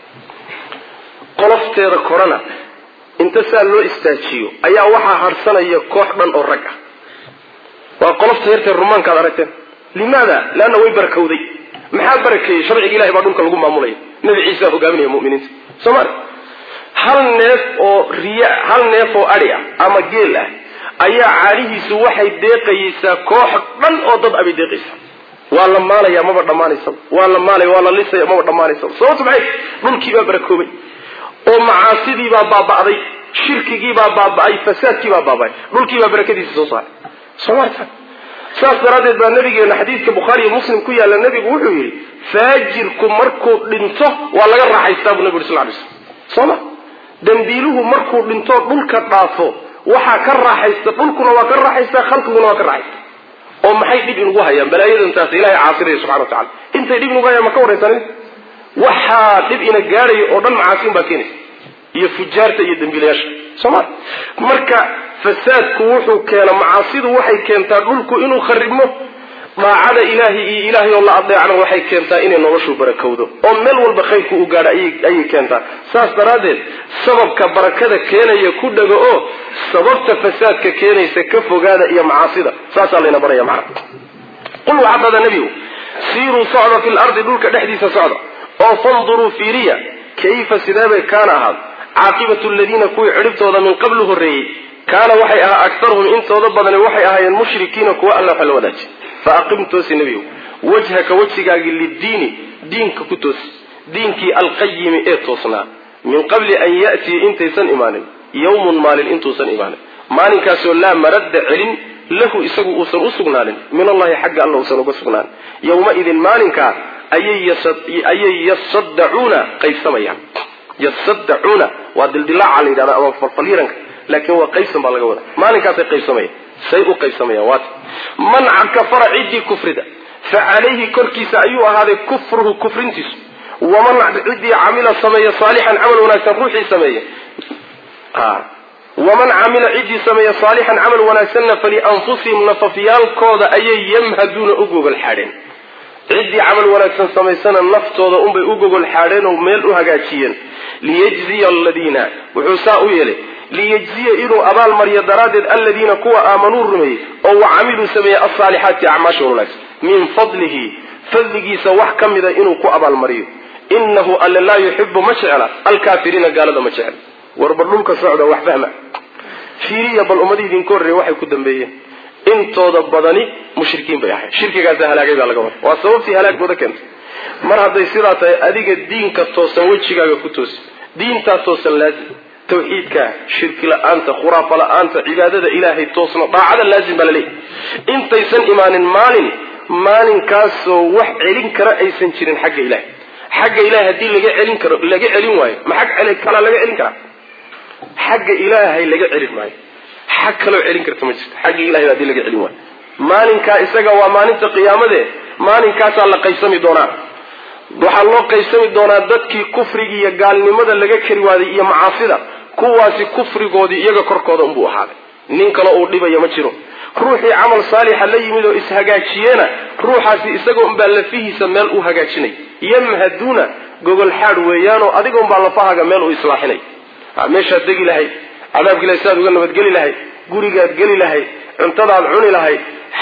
qolofteeda korana inta saa loo istaajiyo ayaa waxaa harsanaya koox dhan oo rag ah waa qolofta yartee rumaankaad aragteen limaada leanna way barakowday maxaa barakeeyey sharciga ilahay baa dhulka lagu maamulaya nebi ciisa hogaaminaya muminiinta soomali hal neef oo riya hal neef oo adi ah ama geel ah ayaa caanihiisu waxay deeqayeysaa koox dhan oo dad abay deeqaysaa waa la maalaya maba dhammaanaysaba waa la maalaya waa la lisaya maba dhammaanaysaba sababtu maxay dhulkii baa barakoobay oo macaasidii baa baaba'day shirkigii baa baaba'ay fasaadkii baa baaba'ay dhulkii baa barakadiisa soo saaray soomaalta saas daraaddeed baa nabigeena xadiidka bukhaariiyo muslim ku yaalla nebigu wuxuu yidhi faajirku markuu dhinto waa laga raaxaystaa buu nebigu yuri sal ly slam soo ma dambiiluhu markuu dhinto dhulka dhaafo waxaa ka raaxaysta dhulkuna waa ka raaxaystaa khalqiguna waa ka raaxaysta oo maxay dhib inugu hayaan balaayadan taas ilahay caasiraya subxana wa tacala intay dhib inugu hayaan ma ka warraysan waxaa dhib ina gaadhayo oo dhan macaasiin baa keenaysa iyo fujaarta iyo dambiilayaasha sooma marka fasaadku wuxuu keena macaasidu waxay keentaa dhulku inuu kharibmo daacada ilaahay iyo ilaahay oo la adeecna waxay keentaa inay noloshu barakowdo oo meel walba khayrku u gaadha ayay keentaa saas daraaddeed sababka barakada keenaya ku dhago oo sababta fasaadka keenaysa ka fogaada iyo macaasida saasaa layna baraya macna qul waxaa dhada nebigu siiruu socda fi lardi dhulka dhexdiisa socda oo fanduruu fiiriya kayfa sideebay kaana ahaad caaqibatu ladiina kuwii cidhibtooda min qablu horreeyey kaana waxay ahaa aktaruhum intooda badani waxay ahaayeen mushrikiina kuwa alla waxa la wadaaji fa aqim toosi nebigow wajhaka wejigaagii liddiini diinka ku toosi diinkii alqayimi ee toosnaa min qabli an ya'tiya intaysan imaanin yawmun maalin intuusan imaanin maalinkaasoo laa maradda celin lahu isagu uusan u sugnaanin min allahi xagga alla uusan uga sugnaanin yowmaidin maalinkaa ayay yasaddacuuna qaybsamayaan yasaddacuuna waa dildilaaca la yidhahda ama falfalyiranka laakiin waa qaybsan baa laga wada maalinkaasay qaybsamayaan say u qaybsamayaan waata man kafara ciddii kufrida fa calayhi korkiisa ayuu ahaaday kufruhu kufrintiisu waman ciddii camila sameeya saalixan camal wanaagsan ruuxii sameeya waman camila ciddii sameeya saalixan camal wanaagsanna falianfusihim nafafyaalkooda ayay yamhaduuna u gogol xaadheen ciddii camal wanaagsan samaysana naftooda unbay u gogol xaadheen oo meel u hagaajiyeen liyajziya aladiina wuxuu saa u yeelay liyajziya inuu abaalmariyo daraaddeed aladiina kuwa aamanuu rumeeyey oo wa camiluu sameeyey alsaalixaati acmaasha wanaagsan min fadlihi fadligiisa wax ka mida inuu ku abaalmariyo inahu alle laa yuxibu ma jecla alkaafiriina gaalada ma jecla warba dhulka socda wax fahma fiiriya bal ummadii idinka horreeya waxay ku dambeeyeen intooda badani mushrikiin bay ahayd shirkigaasa halaagay baa laga wada waa sababtii halaagooda keentay mar hadday sidaa tahay adiga diinka toosan wejigaaga ku toosi diintaa toosan laazim tawxiidka shirki la-aanta khuraafa la-aanta cibaadada ilaahay toosna daacada laazim baa laleeyahy intaysan imaanin maalin maalinkaasoo wax celin kara aysan jirin xagga ilahay xagga ilahay haddii laga celin karo laga celin waayo ma xag celi kalaa laga celin karaa xagga ilaahay laga celin maayo xag kaloo celin karta ma jirto xagga ilahay haddii laga celin waayo maalinkaa isaga waa maalinta qiyaamade maalinkaasaa la qaybsami doonaa waxaa loo qaybsami doonaa dadkii kufrigii iyo gaalnimada laga kari waaday iyo macaasida kuwaasi kufrigoodii iyaga korkooda unbuu ahaaday nin kale uu dhibaya ma jiro ruuxii camal saalixa la yimid oo ishagaajiyena ruuxaasi isagoo unbaa lafihiisa meel u hagaajinay yamhaduuna gogol xaad weeyaanoo adiga unbaa lafahaaga meel u islaaxinay meeshaad degi lahayd cadaabka ilahay sidaad uga nabadgeli lahayd gurigaad geli lahayd cuntadaad cuni lahayd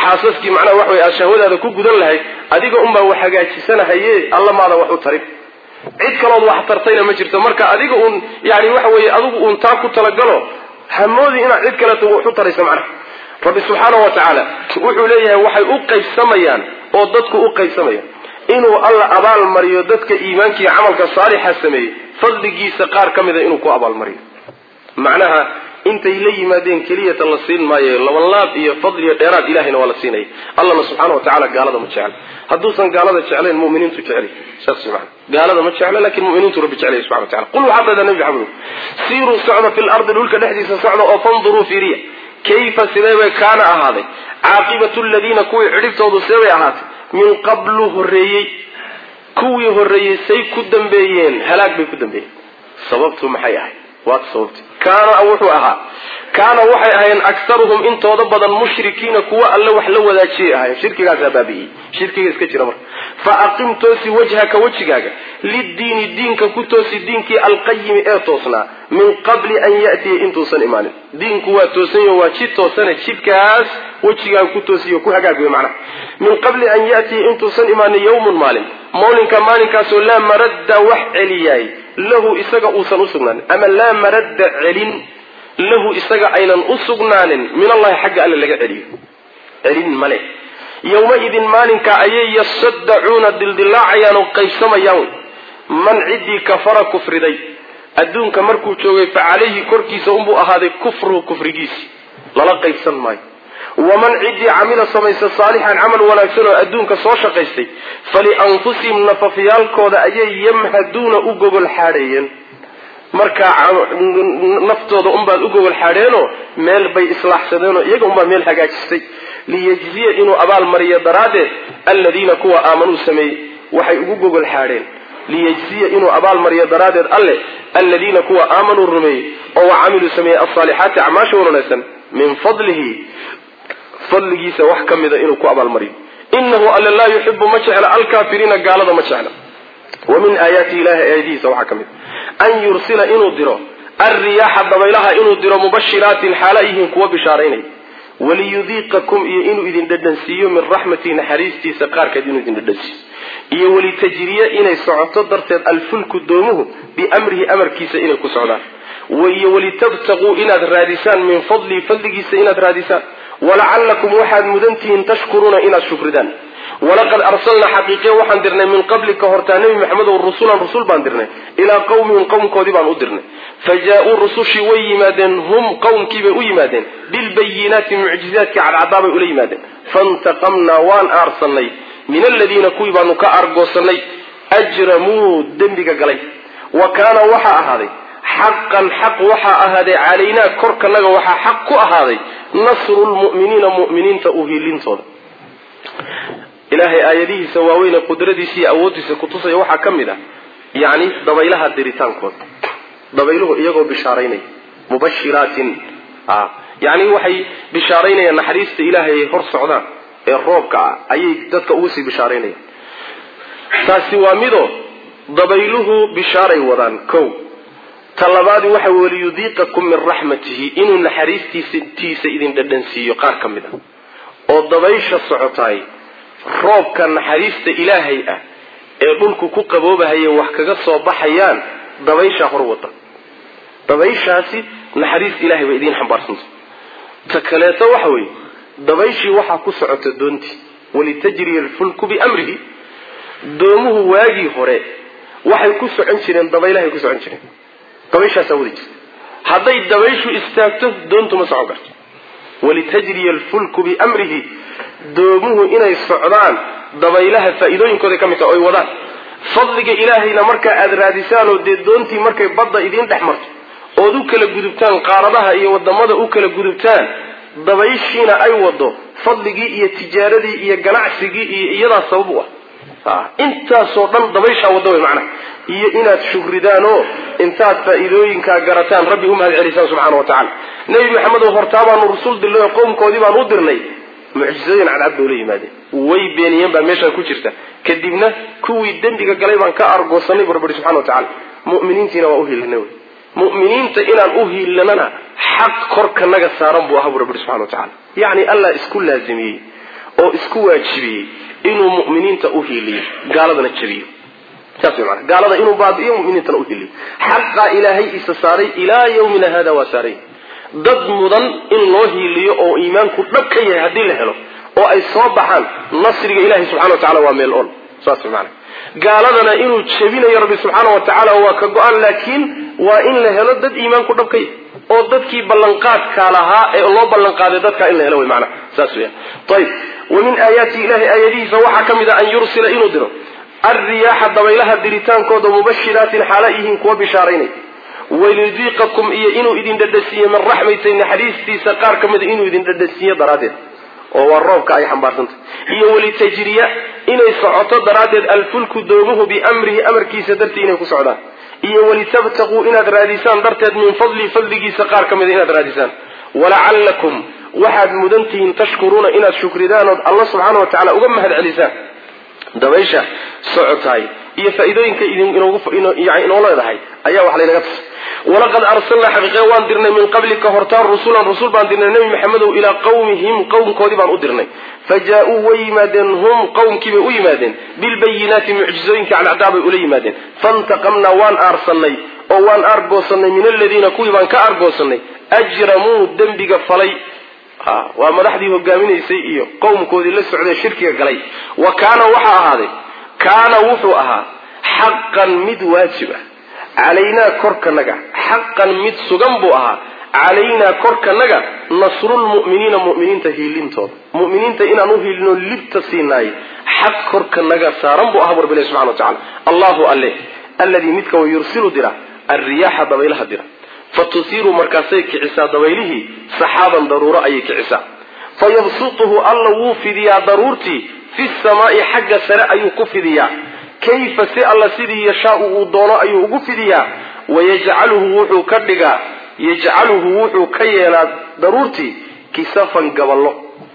xaasaskii macnaha waxa wey aad shahwadaada ku gudan lahayd adiga unbaa wax hagaajisanahaye alla maadan wax u tarin cid kalood wax tartayna ma jirto marka adiga uun yani waxa weeye adigu uun taa ku talagalo hamoodi inaad cid kaleeto wax u tarayso macnaha rabbi subxaanahu wa tacaala wuxuu leeyahay waxay u qaybsamayaan oo dadku u qaybsamayaan inuu alla abaal mariyo dadka iimaanka iyo camalka saalixa sameeyey fadligiisa qaar ka mida inuu ku abaalmariyo macnaha intay la yimaadeen keliyata la siin maayo labanlaab iyo fadli iyo dheeraad ilahayna waa la siinaya allana subxaana wa tacala gaalada ma jecla hadduusan gaalada jeclayn muminiintu jeclay saas man gaalada ma jecla lakin muminiintu rabbi jeclay subxana wa tacala qul waxaa dada nabi maxamed siiruu socda fi lardi dhulka dhexdiisa socda oo fanduruu fiiriya kayfa sidee bay kaana ahaaday caaqibatu ladiina kuwii cidhibtoodu see bay ahaatay min qablu horreeyey kuwii horreeyey say ku dambeeyeen halaag bay ku dambeeyeen sababtu maxay ahayd waata sababti kaana wuxuu ahaa kaana waxay ahayn aktaruhum intooda badan mushrikiina kuwa alle wax la wadaajiyay ahayn shirkigaasaa baabi'iyey shirkiga iska jira marka fa aqim toosi wajhaka wejigaaga liddiini diinka ku toosi diinkii alqayimi ee toosnaa min qabli an ya'tiya intuusan imaanin diinku waa toosanyo waa jid toosane jidkaas wejigaaga ku toosiyo ku hagaag wey macnaha min qabli an ya'tiya intuusan imaanin yawmun maalin mawlinka maalinkaasoo laa maradda wax celiyaay lahu isaga uusan usugnaanin ama laa maradda celin lahu isaga aynan u sugnaanin min allahi xagga alle laga celiyo celin male yowmaidin maalinka ayay yasaddacuuna dildilaacayaan oo qaybsamayaan man ciddii kafara kufriday adduunka markuu joogay fa calayhi korkiisa unbuu ahaaday kufruhu kufrigiisi lala qaybsan maayo waman ciddii camila samaysa saalixan camal wanaagsan oo adduunka soo shaqaystay falianfusihim nafafyaalkooda ayay yamhaduuna u gogol xaadheeyeen markaa naftooda unbaad u gogol xaadheenoo meel bay islaaxsadeenoo iyaga unbaa meel hagaajistay liyejziya inuu abaal mariyo daraaddeed alladiina kuwa aamanuu sameeyey waxay ugu gogol xaadheen liyejziya inuu abaal mariyo daraaddeed alle alladiina kuwa aamanuu rumeeyey oo wa camiluu sameeyey alsaalixaati acmaasha wanaagsan min fadlihi fadligiisa wax ka mida inuu ku abaalmariyo inahu alle laa yuxibu ma jecla alkaafiriina gaalada ma jecla wa min aayaati ilahi aayadihiisa waxaa ka mid an yursila inuu diro alriyaaxa dabaylaha inuu diro mubashiraatin xaala yihiin kuwa bishaaraynaya waliyudiiqakum iyo inuu idin dhadhansiiyo min raxmatihi naxariistiisa qaarkeed inuu idin dhadhansiiyo iyo walitajriya inay socoto darteed alfulku doomuhu biamrihi amarkiisa inay ku socdaan iyo walitabtaquu inaad raadisaan min fadlihi fadligiisa inaad raadisaan walacalakum waxaad mudantihiin tashkuruuna inaad shukridaan walaqad arsalnaa xaqiiqiya waxaan dirnay min qabli ka hortaa nebi maxamedow rusulan rusul baan dirnay ilaa qawmihim qowmkoodii baan u dirnay fa jaa-uu rusushii way yimaadeen hum qowmkiibay u yimaadeen bilbayinaati mucjizaadkii cadcadaabay ula yimaadeen faintaqamnaa waan aarsanay min aladiina kuwii baanu ka argoosanay ajramuu dembiga galay wa kaana waxaa ahaaday xaqan xaq waxaa ahaaday calaynaa korkanaga waxaa xaq ku ahaaday nasru lmu'miniina mu'miniinta uhiilintooda ilaahay aayadihiisa waaweyne qudradiisa iyo awooddiisa kutusaya waxaa ka mid ah yacni dabaylaha diritaankooda dabayluhu iyagoo bishaaraynaya mubashiraatin yacni waxay bishaaraynayaan naxariista ilaahay ay hor socdaan ee roobka ah ayay dadka ugu sii bishaaraynayaan taasi waa midoo dabayluhu bishaaray wadaan kow talabaadi waxa waliyudiiqakum min raxmatihi inuu naxariistiisa idin dhadhansiiyo qaar ka mid ah oo dabaysha socotaay roobka naxariista ilaahay ah ee dhulku ku qaboobahaye wax kaga soo baxayaan dabayshaa hor wada dabayshaasi naxariista ilahay bay idiin xambaarsanta ta kaleeto waxa weeye dabayshii waxaa ku socota doontii walitajriya alfulku biamrihi doomuhu waagii hore waxay ku socon jireen dabaylahay ku socon jireen dabayshaasaa wadi jirta hadday dabayshu istaagto doontu ma socon karto walitajriya alfulku biamrihi doomuhu inay socdaan dabaylaha faa'iidooyinkooday ka mid taha oy wadaan fadliga ilaahayna markaa aada raadisaanoo dee doontii markay badda idiin dhex marto ood u kala gudubtaan qaaradaha iyo wadamada u kala gudubtaan dabayshiina ay wado fadligii iyo tijaaradii iyo ganacsigii iyo iyadaa sabab u ah intaasoo dhan dabayshaa wada way macnaha iyo inaad shukridaan oo intaad faa'iidooyinkaa garataan rabbi u mahad celisaan subxaana wa tacala nebi maxamed oo hortaa baanu rusul dirnay oo qowmkoodii baan u dirnay mucjizooyin cadcad bay ula yimaadeen way beeniyeen baa meeshaa ku jirta kadibna kuwii dembiga galay baan ka argoosanay bu rabbi subxana wa tacala mu'miniintiina waa u hiilinay wy mu'miniinta inaan u hiilinana xaq korkanaga saaran buu ahaa bu rabbi subxana wa tacala yacni allah isku laazimiyey oo isku waajibiyey inuu mu'miniinta u hiiliyo gaaladana jabiyo saas way maanaa gaalada inuu baabi'iyo mu'miniintana u hiiliyo xaqaa ilaahay isa saaray ilaa yawmina hada waa saaray dad mudan in loo hiiliyo oo iimaanku dhab ka yahay haddii la helo oo ay soo baxaan nasriga ilahi subxana wa tacala waa meel on saas way maanaa gaaladana inuu jebinayo rabbi subxaana wa tacaala waa ka go-an laakiin waa in la helo dad iimaanku dhab ka yahay oo dadkii ballanqaadka lahaa ee loo ballanqaaday dadkaa in la helo wy maanaa saas weya ayib wa min aayaati ilahi aayadihiisa waxaa ka mid a an yursila inuu diro alriyaaxa dabaylaha diritaankooda mubashiraatin xaala yihiin kuwa bishaaraynay walidiiqakum iyo inuu idin dhadhasiiyo min raxmatay naxariistiisa qaar ka mida inuu idin dhadhasiiyo daraaddeed oo waa roobka ay xambaarsantay iyo walitajriya inay socoto daraaddeed alfulku doomuhu biamrihi amarkiisa dartii inay ku socdaan iyo walitabtaquu inaad raadisaan darteed min fadli fadligiisa qaar ka mida inaad raadisaan walacallakum waxaad mudan tihiin tashkuruuna inaad shukridaan ood alla subxaana wa tacala uga mahad celisaan dabaysha socotaay iyo faa'iidooyinka inoo leedahay ayaa wax laynaga tusay walaqad arsalnaa xaqiiqe waan dirnay min qablika hortaan rusulan rusul baan dirnay nebi maxamedow ilaa qawmihim qowmkoodii baan u dirnay fa jaa-uu way yimaadeen hum qowmkii bay u yimaadeen bilbayinaati mucjizooyinka cadcdaa bay ula yimaadeen faintaqamnaa waan aarsanay oo waan aargoosanay min aladiina kuwii baan ka aargoosanay ajramuu dembiga falay waa madaxdii hogaaminaysay iyo qowmkoodii la socday shirkiga galay wa kaana waxaa ahaaday kaana wuxuu ahaa xaqan mid waajib ah calaynaa korkanaga xaqan mid sugan buu ahaa calaynaa korkanaga nasrulmu'miniina mu'miniinta hiilintooda mu'miniinta inaan u hiilino libta siinaay xaq korkanaga saaran buu ahaa bu rabbi ilahi subxana wa tacala allahu alle alladii midka wa yursilu dira alriyaaxa dabaylaha dira fa tusiiru markaasay kicisaa dabaylihii saxaaban daruuro ayay kicisaa fa yabsutuhu alla wuu fidiyaa daruurtii fi samaa'i xagga sare ayuu ku fidiyaa kayfa si alla sidii yashaau uu doono ayuu ugu fidiyaa wayajcaluhu wuxuu ka dhigaa yajcaluhu wuxuu ka yeelaa daruurtii kisafan gaballo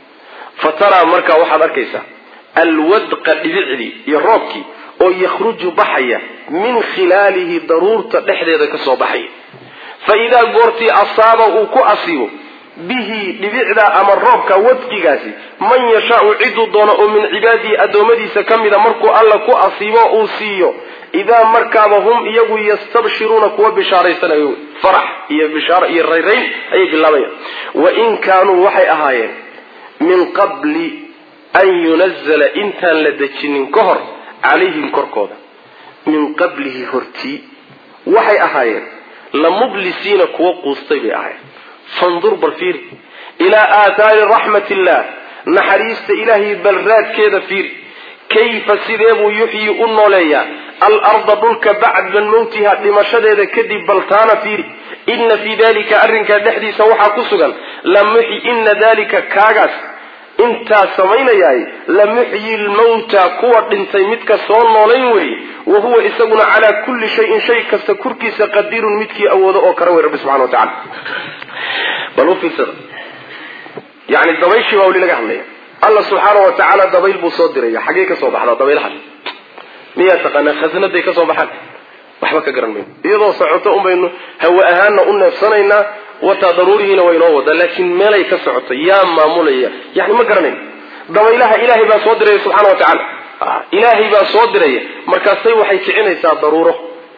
fa taraa markaa waxaad arkaysaa alwadqa dhibicdii iyo roobkii oo yakhruju baxaya min khilaalihi daruurta dhexdeeda ka soo baxaya fa idaa goortii asaaba uu ku asiibo bihi dhibicda ama roobka wadqigaasi man yashaau ciduu doono oo min cibaadihi addoommadiisa ka mida markuu alla ku asiibo uu siiyo idaa markaaba hum iyagu yastabshiruuna kuwa bishaaraysanayo farax iyo bishaaro iyo rayrayn ayay bilaabayaan wa in kaanuu waxay ahaayeen min qabli an yunazala intaan la dejinin ka hor calayhim korkooda min qablihi hortii waxay ahaayeen la mublisiina kuwa quustay bay ahaayeen fandur bal fiiri ilaa aathaari raxmat illah naxariista ilaahay balraadkeeda fiiri kayfa sidee buu yuxyi u nooleeyaa alarda dhulka bacda mawtiha dhimashadeeda kadib baltaana fiiri ina fii dalika arrinkaa dhexdiisa waxaa ku sugan lamuxyi ina dalika kaagaas intaa samaynayaay lamuxyi lmawta kuwa dhintay midka soo noolayn weeye wa huwa isaguna calaa kulli shayin shay kasta korkiisa qadirun midkii awoodo oo kara wey rabbi subxana wa tacala bal u fiirsada yani dabayshii baa weli laga hadlaya alla subxaana wa tacaala dabayl buu soo diraya xaggey ka soo baxdaa dabaylahaas miyaa taqaanaa khasnaday ka soo baxaan waxba ka garan mayno iyadoo socoto un baynu hawe ahaanna u neefsanaynaa wataa daruurihiina waynoo wadaa laakiin meelay ka socoto yaa maamulaya yani ma garanayno dabaylaha ilaahay baa soo diraya subxana wa tacaala ilaahay baa soo diraya markaasay waxay kicinaysaa daruuro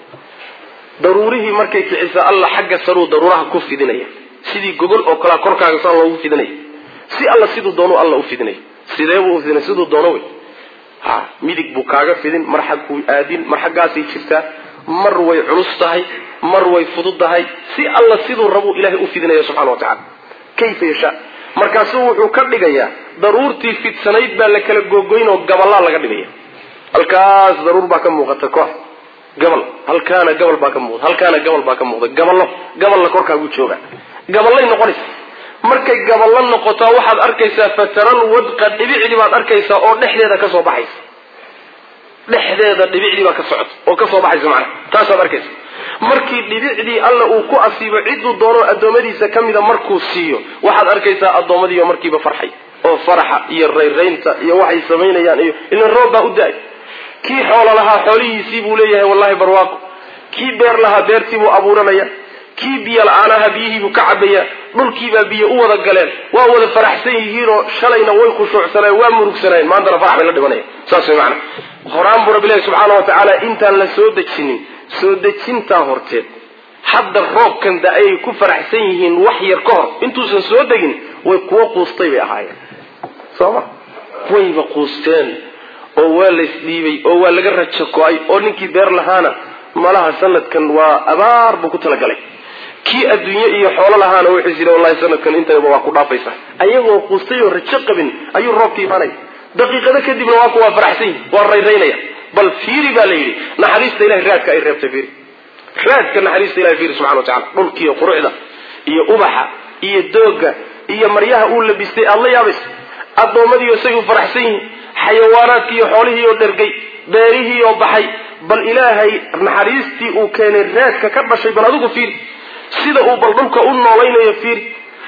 daruurihii markay kicisa alla xagga saruu daruuraha ku fidinaya sidii gogol oo kalea korkaaga saa loogu fidinaya si alla siduu doono alla u fidinaya sidee buu ufidinay siduu doono wey ha midig buu kaaga fidin mar xagkuu aadin mar xaggaasay jirtaa mar way culus tahay mar way fudud tahay si alla siduu rabuu ilahay u fidinaya subxana wa tacala kayfa yashaa markaasuu wuxuu ka dhigayaa daruurtii fidsanayd baa la kala googoyn oo gabalaa laga dhigaya halkaas daruur baa ka muuqata koox gabal halkaana gabal baa ka muuqda halkaana gabal baa ka muuqda gaballo gaballa korkaagu jooga gaballay noqonaysa markay gaballo noqotaa waxaad arkaysaa fataral wadqa dhibicdii baad arkaysaa oo dhexdeeda ka soo baxaysa dhexdeeda dhibicdii baa ka socota oo ka soo baxaysa macnaha taasaad arkaysa markii dhibicdii alla uu ku asiibo cidduu doono addoommadiisa ka mida markuu siiyo waxaad arkaysaa addoommadiioo markiiba farxay oo faraxa iyo rayraynta iyo waxay samaynayaan iyo ilan roob baa u da-ay kii xoolo lahaa xoolihiisii buu leeyahay wallahi barwaaqo kii beer lahaa beertii buu abuuranaya kii biyo la-aanaha biyihiibuu ka cabaya dhulkiibaa biyo u wada galeen waa wada faraxsan yihiinoo shalayna way khushuucsaneen waa murugsanayeen maantana farax bay la dhibanaya saas way macana horaan buu rabbi ilahi subxaana wa tacaala intaan la soo dejinin soo dejintaa horteed hadda roobkan da ay ku faraxsan yihiin wax yar ka hor intuusan soo degin way kuwo quustay bay ahaayeen soo ma wayba quusteen oo waa laysdhiibay oo waa laga rajo go-ay oo ninkii beer lahaana malaha sanadkan waa abaar buu ku talagalay kii adduunye iyo xoolo lahaana wuxuu is yidhi wallahi sanadkan intayba waa ku dhaafaysa ayagoo quustay oo rajo qabin ayuu roobka imaanaya daqiiqado kadibna waa ku waa faraxsan yihi waa rayraynaya bal fiiri baa la yidhi naxariista ilahay raadka ay reebtay fiiri raadka naxariista ilahay fiiri subxana wa tacala dhulkiiyo quruxda iyo ubaxa iyo dooga iyo maryaha uu labistay aada la yaabaysa addoommadiiyo say u faraxsan yihiin xayawaanaadkii iyo xoolihii oo dhergay beerihii oo baxay bal ilaahay naxariistii uu keenay raadka ka dhashay bal adigu fiiri sida uu bal dhulka u noolaynayo fiiri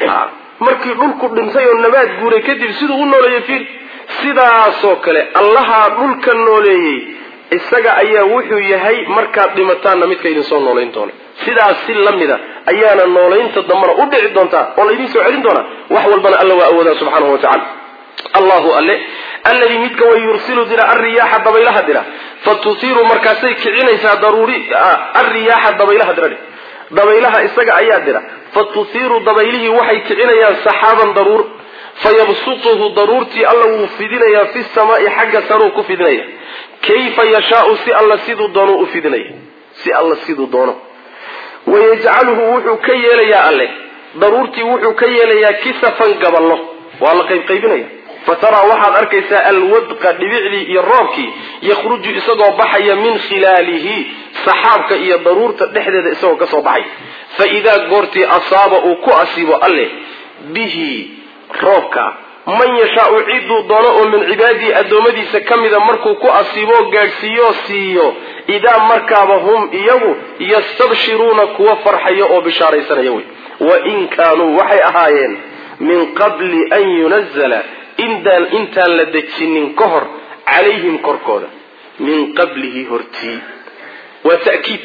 markii dhulku dhintay oo nabaad guuray kadib siduu u nooleeyo fiiri sidaasoo kale allahaa dhulka nooleeyey isaga ayaa wuxuu yahay markaad dhimataanna midka idin soo noolayn doona sidaas si la mida ayaana noolaynta dambana u dhici doontaa oo laydin soo celin doonaa wax walbana alla waa awoodaa subxaanahu wa tacala allahu alle alladii midka way yursilu dira alriyaaxa dabaylaha dira fa tusiiru markaasay kicinaysaa daruuri alriyaaxa dabaylaha dira dabaylaha isaga ayaa dira fa tusiiru dabaylihii waxay kicinayaan saxaaban daruur fayabsutuhu daruurtii alla wuu fidinayaa fi samaai xagga saruu ku fidinaya kayfa yashaau si alla siduu doono u fidinaya si alla siduu doono wayajcaluhu wuxuu ka yeelayaa alle daruurtii wuxuu ka yeelayaa kisafan gaballo waa la qaybqaybinaya fataraa waxaad arkaysaa alwadqa dhibicdii iyo roobkii yakhruju isagoo baxaya min khilaalihi saxaabka iyo daruurta dhexdeeda isagoo ka soo baxay fa idaa goortii asaaba uu ku asiibo alleh bihi roobka man yashaau ciduu doono oo min cibaadihi addoommadiisa ka mida markuu ku asiiboo gaadhsiiyoo siiyo idaa markaaba hum iyagu yastabshiruuna kuwa farxaya oo bishaaraysanaya wey wain kaanuu waxay ahaayeen min qabli an yunazala intaan intaan la dejinin ka hor calayhim korkooda min qablihi hortii waa ta'kiid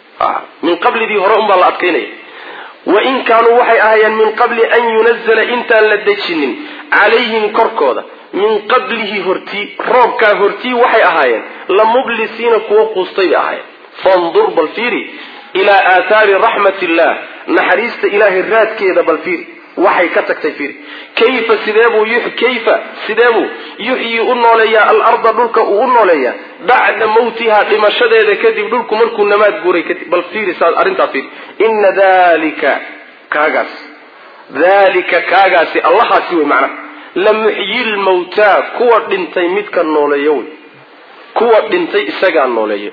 min qablidii hore unbaa la adkaynaya wain kaanuu waxay ahaayeen min qabli an yunazala intaan la dejinin calayhim korkooda min qablihi hortii roobkaa hortii waxay ahaayeen la mublisiina kuwo quustay bay ahaayeen fandur bal fiiri ilaa aathaari raxmat illah naxariista ilaahay raadkeeda bal fiiri waxay ka tagtay fiiri kayfa sideebuu kayfa sideebuu yuxyii u nooleeyaa alarda dhulka uu u nooleeyaa bacda mawtihaa dhimashadeeda kadib dhulku markuu namaad guuray kadib bal fiiri saas arrintaa fiiri ina dalika kaagaas dalika kaagaasi allahaasi wey macnaha la muxyi lmawtaa kuwa dhintay midka nooleeya wey kuwa dhintay isagaa nooleeya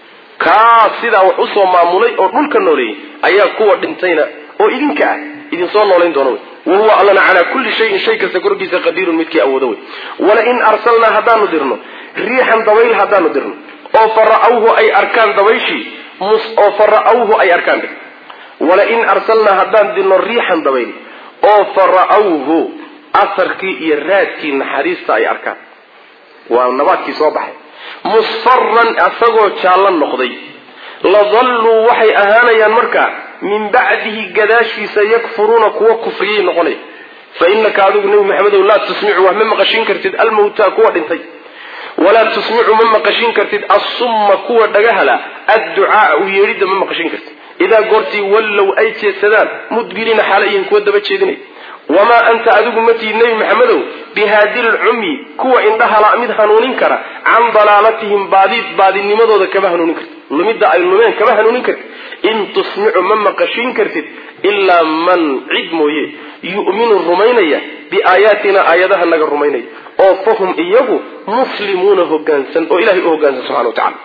kaa sidaa wax usoo maamulay oo dhulka nooleeyey ayaa kuwa dhintayna oo idinka ah idinsoo noolayn doona wey wahuwa allana calaa kulli shayin shay kasta korkiisa qadiirun midkii awoodo wey walain arsalnaa haddaanu dirno riixan dabayl haddaanu dirno oo fara'awhu ay arkaan dabayshii oo fara'awhu ay arkaan walain arsalnaa haddaan dirno riixan dabayl oo fara'awhu asarkii iyo raadkii naxariista ay arkaan waa nabaadkii soo baxay musfaran isagoo jaallo noqday ladalluu waxay ahaanayaan markaa min bacdihi gadaashiisa yakfuruuna kuwa kufriyay noqonaya fa inaka adigu nebi maxamedow laa tusmicu wax ma maqashin kartid almawtaa kuwa dhintay walaa tusmicu ma maqashin kartid assumma kuwa dhagahala adducaaa u yeedhidda ma maqashin kartid idaa goortii wallow ay jeedsadaan mudbiriina xaalayihin kuwa daba jeedinay wamaa anta adigu matihid nebi maxamedow bihaadi lcumyi kuwa indhahala mid hanuunin kara can dalaalatihim baadid baadinimadooda kama hanuunin kartid lumidda ay lumeen kama hanuunin kartid in tusmicu ma maqashin kartid ilaa man cid mooye yu'minu rumaynaya biaayaatina aayadaha naga rumaynaya oo fahum iyagu muslimuuna hogaansan oo ilahay u hogaansan subxana wa tacala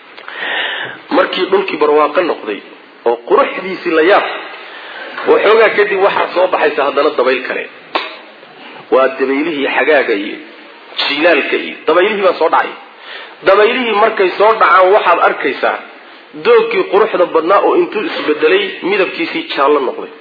markii dhulkii barwaaqo noqday oo quruxdiisii la yaab waxoogaa kadib waxaa soo baxaysa haddana dabayl kale waa dabaylihii xagaaga iyo jilaalka iyo dabaylihii baa soo dhacay dabaylihii markay soo dhacaan waxaad arkaysaa doogkii quruxda badnaa oo intuu isbedelay midabkiisii jaallo noqday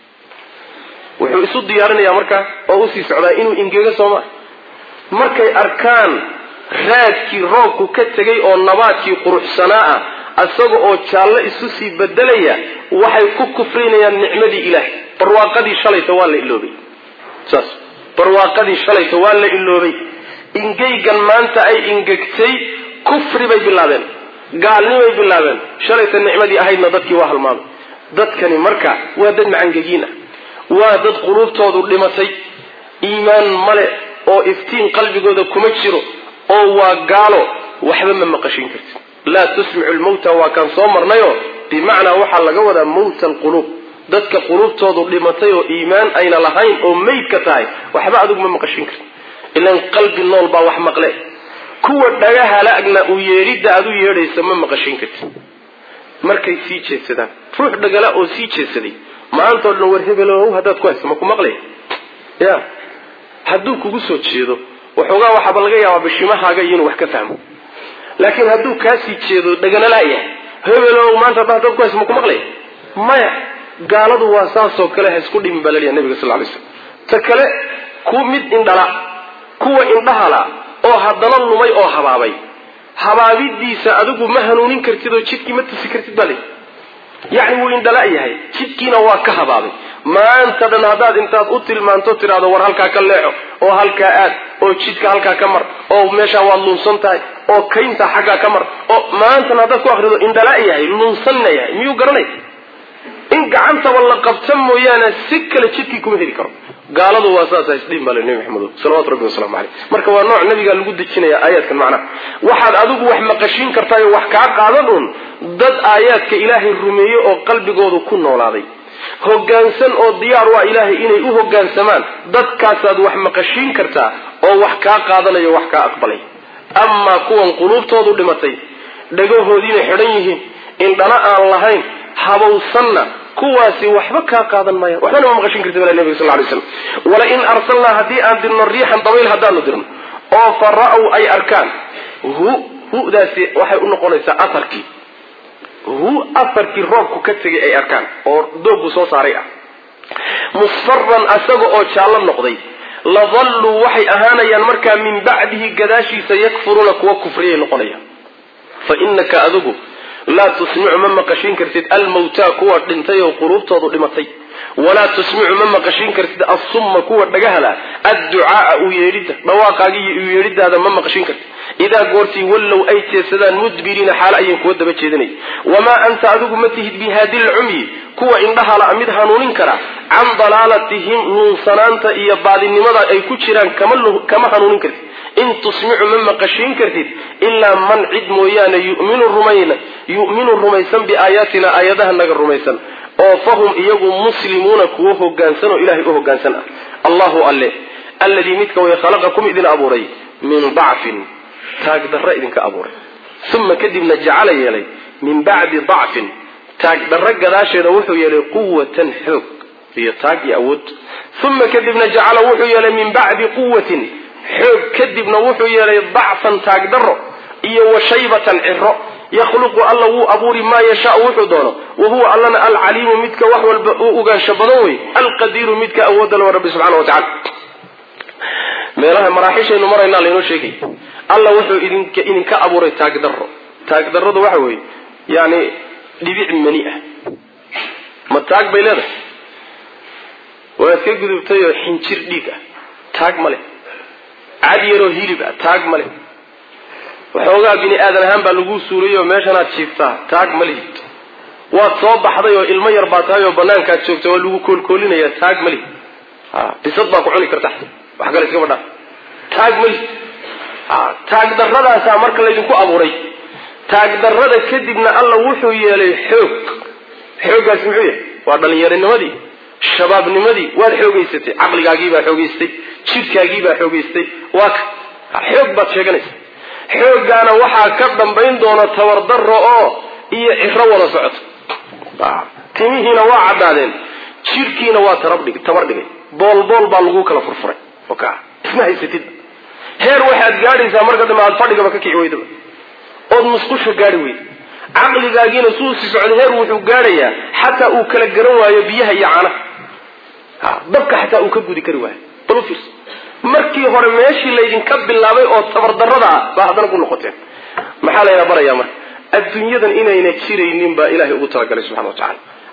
wuxuu isu diyaarinayaa markaa oo usii socdaa inuu ingego sooma markay arkaan raadkii roobku ka tegay oo nabaadkii quruxsanaa ah isaga oo jaallo isu sii bedelaya waxay ku kufrinayaan nicmadii ilaahay barwaaqadii shalayta waa la iloobay saas barwaaqadii shalayta waa la iloobay ingeygan maanta ay ingegtay kufri bay bilaabeen gaalnimay bilaabeen shalayta nicmadii ahaydna dadkii waa halmaamay dadkani marka waa dad macangegiin ah waa dad quluubtoodu dhimatay iimaan male oo iftiin qalbigooda kuma jiro oo waa gaalo waxba ma maqashin kartid laa tusmicu lmawta waa kaan soo marnayo bimacnaa waxaa laga wadaa mawta alquluub dadka quluubtoodu dhimatay oo iimaan ayna lahayn oo meydka tahay waxba adigu ma maqashin kartid ilan qalbi nool baa wax maqle kuwa dhagahalagna u yeedhidda aad u yeedhaysa ma maqashin kartid markay sii jeedsadaan ruux dhagala oo sii jeedsaday maantao dhan war hebelow haddaad ku hayso ma ku maqlay ya hadduu kugu soo jeedo waxoogaa waxaaba laga yaabaa bishimahaaga iyo inuu wax ka fahmo laakiin hadduu kaasii jeedo dhaganalaayahay hebelow maanta hadda haddaad ku hayso ma ku maqlay maya gaaladu waa saasoo kale ha isku dhimin baa laleeyahay nabiga sal lay slam ta kale ku mid indhala kuwa indhahala oo haddana lumay oo habaabay habaabidiisa adigu ma hanuunin kartid oo jidkii ma tusi kartid baa le yacni wuu indhala yahay jidkiina waa ka habaabay maanta dhan haddaad intaad u tilmaanto tidhahdo war halkaa ka leexo oo halkaa aad oo jidka halkaa ka mar oo meeshaa waad lunsan tahay oo kaynta xaggaa ka mar oo maantana haddaad ku akrido indhala yahay lunsanna yahay miyuu garanay in gacantaba la qabta mooyaane si kale jidkii kuma heli karo gaaladu waa saasa isdhiin baa le nebi maxamed salawatu rabbi waslamu caleyh marka waa nooc nabigaa lagu dejinaya aayaadkan macnaha waxaad adigu wax maqashiin kartaayo wax kaa qaadan uun dad aayaadka ilaahay rumeeyey oo qalbigoodu ku noolaaday hoggaansan oo diyaar u ah ilaahay inay u hoggaansamaan dadkaasaad wax maqashiin kartaa oo wax kaa qaadanayo wax kaa aqbalay amaa kuwan quluubtoodu dhimatay dhagahoodiina xidhan yihiin indhana aan lahayn habowsanna kuwaasi waxba kaa qaadan maayaan waxbana ma maqashin karti bala nabiga sal lay slam walain arsalnaa haddii aan dirno riixan dabayl haddaanu dirno oo fa ra-w ay arkaan hu hudaasi waxay u noqonaysaa aharkii hu aharkii roobku ka tegay ay arkaan oo dooggu soo saaray ah musfaran asaga oo jaallo noqday ladalluu waxay ahaanayaan markaa min bacdihi gadaashiisa yakfuruuna kuwa kufriyay noqonayaan fa inaka adigu laa tusmicu ma maqashiin kartid almawtaa kuwa dhintay oo quluubtoodu dhimatay walaa tusmicu ma maqashiin kartid assumma kuwa dhagahala adducaaa u yeedhidda dhawaaqaagiiyo u yeedhidaada ma maqashiin kartid idaa goortii wallow ay jeedsadaan mudbiriina xaalo ayay kuwa daba jeedinay wamaa anta adigu ma tihid bihaadi lcumyi kuwa indhahala mid hanuunin kara can dalaalatihim nuunsanaanta iyo baadinimada ay ku jiraan kama hanuunin kartid in tusmicu ma maqashiin kartid ilaa man cid mooyaane yuminu rumayna yu'minu rumaysan biaayaatina aayadaha naga rumaysan oo fahum iyagu muslimuuna kuwo hogaansan oo ilahay u hogaansan ah allahu alle alladii midka way khalaqakum idin abuuray min dacfin taagdarra idinka abuuray uma kadibna jacala yeelay min bacdi dacfin taagdarra gadaasheeda wuxuu yeelay quwatan xoog iyo taag iyo awood uma kadibna jacala wuxuu yeelay min bacdi quwatin xoog kadibna wuxuu yeelay dacfan taagdarro iyo wa shaybatan ciro yakhluqu alla wuu abuuri maa yashaau wuxuu doono wa huwa allana alcaliimu midka wax walba uu ogaansho badan wey alqadiiru midka awoodda lawa rabbi subxana wa tacala meelaha maraaxiishaynu maraynaa laynoo sheegay alla wuxuu idinka idinka abuuray taagdarro taagdarradu waxa weeye yani dhibic mani ah ma taag bay leedahay waad ka gudubtayoo xinjir dhiig ah taag ma leh cad yaroo hilib ah taag ma leh waxoogaa bini aadan ahaan baa lagu suurayoo meeshanaad jiiftaa taag ma lihid waad soo baxday oo ilmo yar baa tahay oo banaankaad joogta waa lagu koolkoolinaya taag ma lihid bisad baa ku cuni karta wax kale iskaba dhaa taag ma lihid taagdarradaasaa marka laydinku abuuray taagdarrada kadibna alla wuxuu yeelay xoog xooggaasi muxuu yahay waa dhallinyaronimadii shabaabnimadii waad xoogaysatay caqligaagiibaa xoogaystay jidhkaagiibaa xoogaystay waa ka xoog baad sheeganaysa xooggaana waxaa ka dambayn doona tabardarro oo iyo ciro wada socoto timihiina waa caddaadeen jidhkiina waa tabar dhigay boolbool baa lagu kala furfuray isma haysatid heer waxaad gaadhaysaa marka dambe aad fadhigaba ka kici weydaba ood musqusha gaadhi weyda caqligaagiina suu si socday heer wuxuu gaadhayaa xataa uu kala garan waayo biyaha iyo caanaha dabka xataa uu ka gudi kari waayo bal u fiirso markii hore meeshii laydinka bilaabay oo tabardarrada ah baa haddana ku noqoteen maxaa layna barayaa marka adduunyadan inayna jiraynin baa ilahay ugu talagalay subxana wa tacala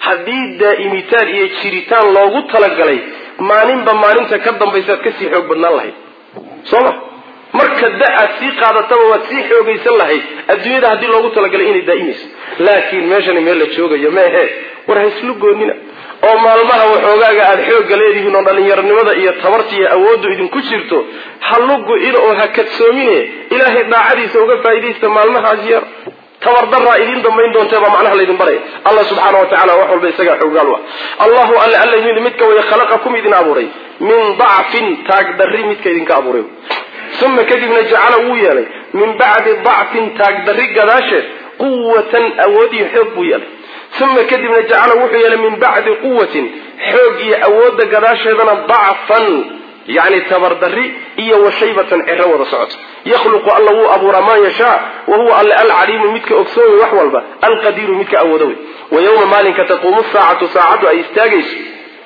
haddii daa'imitaan iyo jiritaan loogu talagalay maalinba maalinta ka dambaysaad kasii xoog badnaan lahayd soo ma marka da aad sii qaadataba waad sii xoogaysan lahayd adduunyada haddii loogu talagalay inay daa'imayso laakiin meeshani meel la joogayo meehe war ha islu goonina oo maalmaha waxoogaaga aada xoogga leedihiin oo dhallinyaronimada iyo tabarta iyo awooddu idinku jirto ha lugu-ina oo ha kadsoomine ilaahay daacadiisa uga faa'iidaysta maalmahaas yar tabardaraa idiin dambayn doontee baa macnaha laydin baraya allah subxaana wa tacala wax walba isagaa xoogaal u ah allahu alle alla mid midka way khalaqakum idin abuuray min dacfin taagdarri midka idinka abuuray uma kadibna jacala wuu yeelay min bacdi dacfin taagdarri gadaasheed quwatan awood iyo xoog buu yeelay uma kadibna jacala wuxuu yeelay min bacdi quwatin xoog iyo awoodda gadaasheedana dacfan yani tabardarri iyo washaybatan cero wada socoto yakhluqu alla wuu abuuraa maa yashaa wa huwa alle alcaliimu midka ogsoomay wax walba alqadiiru midka awoodo wey wa yowma maalinka taquumu saacatu saacaddu ay istaagayso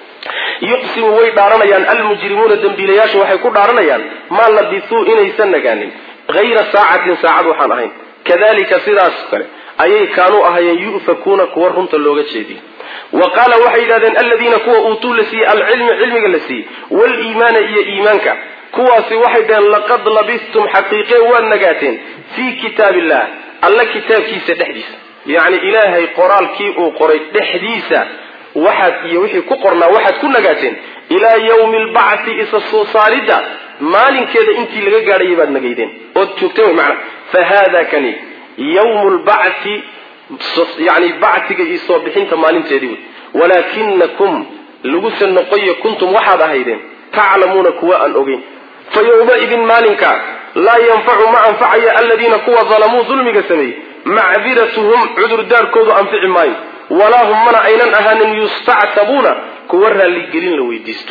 yuqsimu way dhaaranayaan almujrimuuna dembiilayaashu waxay ku dhaaranayaan maa labisuu inaysan nagaanin hayra saacatin saacad waxaan ahayn kadalika sidaas kale ayay kaanuu ahayeen yu'fakuuna kuwa runta looga jeediye wa qaala waxay yidhahdeen aladiina kuwa uutuu la siiyey alcilma cilmiga la siiyey waliimaana iyo iimaanka kuwaasi waxay dhaheen laqad labistum xaqiiqee waad nagaateen fii kitaab illah alla kitaabkiisa dhexdiisa yacni ilaahay qoraalkii uu qoray dhexdiisa waxaad iyo wixii ku qornaa waxaad ku nagaateen ilaa yawmi albacthi isa soo saaridda maalinkeeda intii laga gaadhayay baad nagaydeen ood joogteen wy macana fa haada kani yawmu lbacthi yani bactiga iyo soo bixinta maalinteedii wey walaakinakum laguse noqoyo kuntum waxaad ahaydeen taclamuuna kuwa aan ogeyn fa yowmaidin maalinka laa yanfacu ma anfacayo aladiina kuwa dalamuu dulmiga sameeyey macdiratuhum cudurdaarkoodu anfici maayo walaa hum mana aynan ahaanin yustactabuuna kuwa raalligelin la weydiisto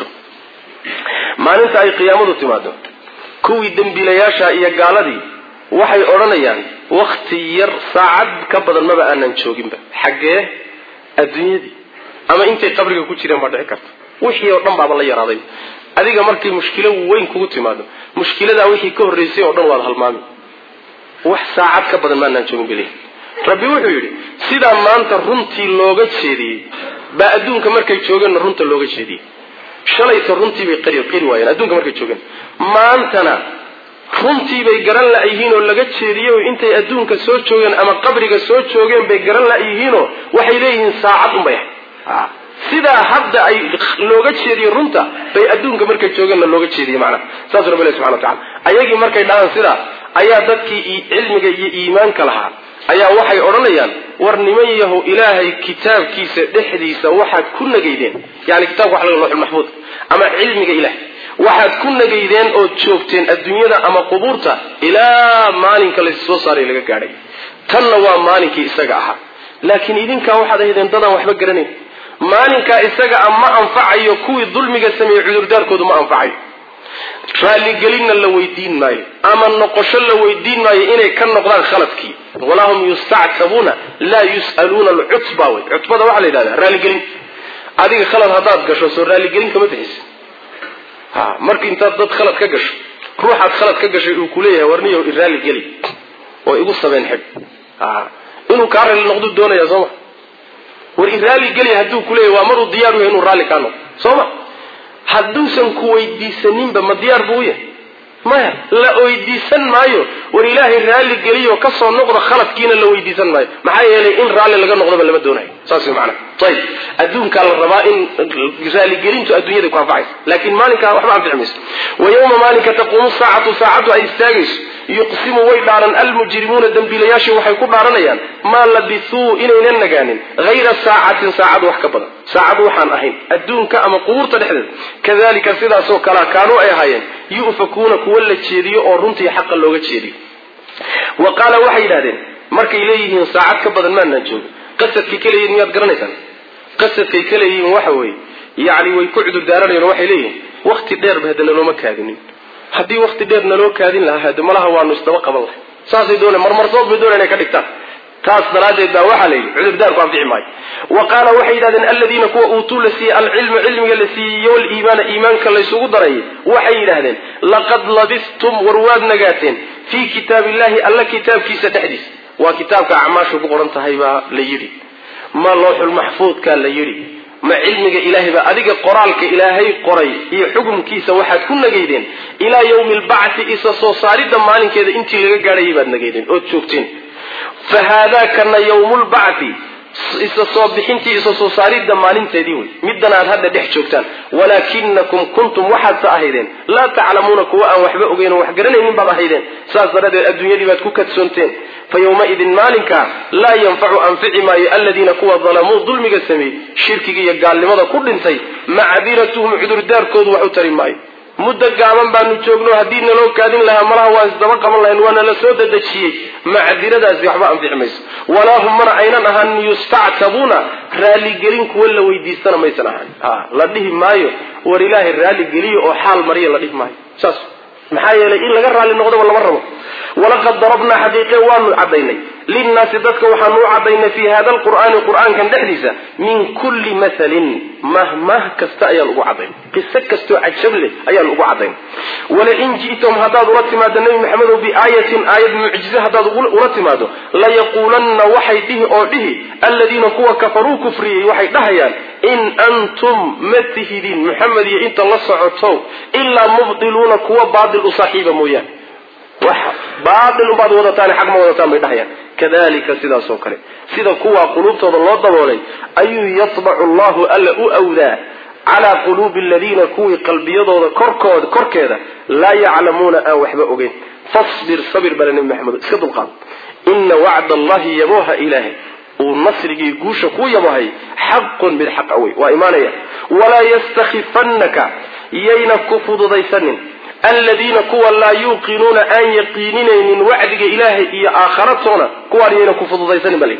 maalinta ay qiyaamadu timaado kuwii dembiilayaasha iyo gaaladii waxay odhanayaan wakti yar saacad ka badan maba aanan jooginba xaggee adduunyadii ama intay qabriga ku jireen baa dhici karta wixii oo dhan baaba la yaraaday adiga markay mushkilo weyn kugu timaado mushkiladaa wixii ka horraysay oo dhan waad halmaami wax saacad ka badan maanaan joogin bale rabbi wuxuu yidhi sidaa maanta runtii looga jeediyey baa adduunka markay joogeenna runta looga jeediyey shalayta runtii bay qari qari waayeen adduunka markay joogeen maantana runtii bay garan la-yihiin oo laga jeediyey oo intay adduunka soo joogeen ama qabriga soo joogeen bay garan la-yihiinoo waxay leeyihiin saacad unbay ahay sidaa hadda ay looga jeediye runta bay adduunka markay joogeenna looga jeediye macnaha saasuu rabbi ilahi subxana wa tacala ayagii markay dhahaan sidaa ayaa dadkii cilmiga iyo iimaanka lahaa ayaa waxay odhanayaan war niman yahow ilaahay kitaabkiisa dhexdiisa waxaad ku nagaydeen yani kitabka waxa laga looxul maxfuud ama cilmiga ilahay waxaad ku nagaydeen ood joogteen adduunyada ama qubuurta ilaa maalinka lassoo saaray laga gaadhay tanna waa maalinkii isaga ahaa laakiin idinkaa waxaad ahaydeen dadaan waxba garanayn maalinkaa isaga a ma anfacayo kuwii dulmiga sameeyey cudurdaarkoodu ma anfacayo raalligelinna la weydiin maayo ama noqosho la weydiin maayo inay ka noqdaan khaladkii walaa hum yustactabuuna laa yus'aluuna alcutba wey cutbada waxaa la yidhahdaa raalligelin adiga khalad haddaad gasho soo raalligelin kama bixisa ha marka intaad dad khalad ka gasho ruuxaad khalad ka gashay uu kuleeyahay warniyo iraalligeli oo igu sabeen xidh inuu kaa raalli noqdu doonaya sooma war iraalligeli hadduu kuleeyahy waa maruu diyaar u yahay inuu raalli kaa noqdo sooma hadduusan ku weydiisaninba ma diyaar buu u yahay maya la weydiisan maayo war ilaahay raalli geliyo kasoo noqdo khaladkiina la weydiisan maayo maxaa yeelay in raalli laga noqdoba lama doonayo saas macana ayib adduunkaa la rabaa in raaligelintu adduunyada ku anfacaysa laakiin maalinkaa waxba anfici mayso wa yowma maalinka taquumu saacatu saacaddu ay istaagayso yuqsimu way dhaaran almujrimuuna dembiilayaashii waxay ku dhaaranayaan maa labisuu inaynan nagaanin hayra saacatin saacad wax ka badan saacad waxaan ahayn adduunka ama qubuurta dhexdeeda kadalika sidaasoo kalea kaanuu ay ahaayeen yu'fakuuna kuwa la jeediyo oo runtii xaqa looga jeediyo wa qaala waxay yidhahdeen markay leeyihiin saacad ka badan maanaan joogin qasadkay ka leeyihin miyaad garanaysaan qasadkay ka leeyihiin waxa weeye yacni way ku cudur daaranayan oo waxay leeyihiin wakti dheerba hadda nalooma kaadinin haddii wakti dheer naloo kaadin lahaa hade malaha waanu isdaba qaban lahay saasay dooneen marmarsood bay dooneen inay ka dhigtaan taas daraaddeed baa waxaa la yidhi cudurdaarku anfici maayo wa qaala waxay yidhahdeen aladiina kuwa uutuu la siiyey alcilma cilmiga la siiyey iyo waliimaana iimaanka laysugu darayay waxay yidhaahdeen laqad labistum war waad nagaateen fii kitaabi illahi alla kitaabkiisa dhexdiisa waa kitaabka acmaashu ku qoran tahay baa la yidhi ma looxul maxfuudkaa la yidhi ma cilmiga ilaahay baa adiga qoraalka ilaahay qoray iyo xukumkiisa waxaad ku nageydeen ilaa yawmi albacthi isa soo saaridda maalinkeeda intii laga gaadhayay baad nageydeen ood joogteen fa haadaakana yawmulbacthi isa soo bixintii isa soo saaridda maalinteedii wey middan aad hadda dhex joogtaan walaakinakum kuntum waxaadsa ahaydeen laa taclamuuna kuwa aan waxba ogeyn oo wax garanaynin baad ahaydeen saas daradeed adduunyadii baad ku kadsoonteen fa yowmaidin maalinkaa laa yanfacu anfici maayo aladiina kuwa dalamuu dulmiga sameeyey shirkiga iyo gaalnimada ku dhintay macdiratuhum cudurdaarkoodu wax u tari maayo muddo gaaban baanu joogno haddii naloo kaadin lahaa malaha waan isdaba qaban lahayn waana la soo dadejiyey macdiradaasi waxba anfici mayso walaa hum mana aynan ahaan yustactabuuna raaligelin kuwa la weydiistana maysan ahaan la dhihi maayo war ilaahay raaligeliyo oo xaal mariya la dhihi maayo saas maxaa yeelay in laga raalli noqdoba lama rabo walaqad darabnaa xaqiiqe waanu cadaynay linnaasi dadka waxaanu u cadaynay fii hada alqur'aani qur'aankan dhexdiisa min kulli mathalin mahmah kasta ayaan ugu cadayn qiso kastoo cajab leh ayaan ugu cadayn walain ji'tum haddaad ula timaado nebi maxamedow biaayatin aayad mucjize haddaad ula timaado layaquulanna waxay dhihi oo dhihi alladiina kuwa kafaruu kufriyey waxay dhahayaan in antum ma tihidin maxamed iyo inta la socoto ilaa mubdiluuna kuwa baatil u saaxiiba mooyaane wax baatil unbaad wadataan xaq ma wadataan bay dhahayaan kadalika sidaas oo kale sida kuwaa quluubtooda loo daboolay ayuu yatbacu allahu alla u awdaa calaa quluubi aladiina kuwii qalbiyadooda korkood korkeeda laa yaclamuuna aan waxba ogeyn fasbir sabir bale nebi maxamed iska dulqaad ina wacda allahi yabooha ilaahay uu nasrigii guusha ku yabahay xaqun mid xaqa wey waa imaanaya walaa yastakifannaka yayna ku fududaysanin aladiina kuwa laa yuuqinuuna aan yaqiininaynin wacdiga ilaahay iyo aakhiratoona kuwaan yayna ku fududaysanin bal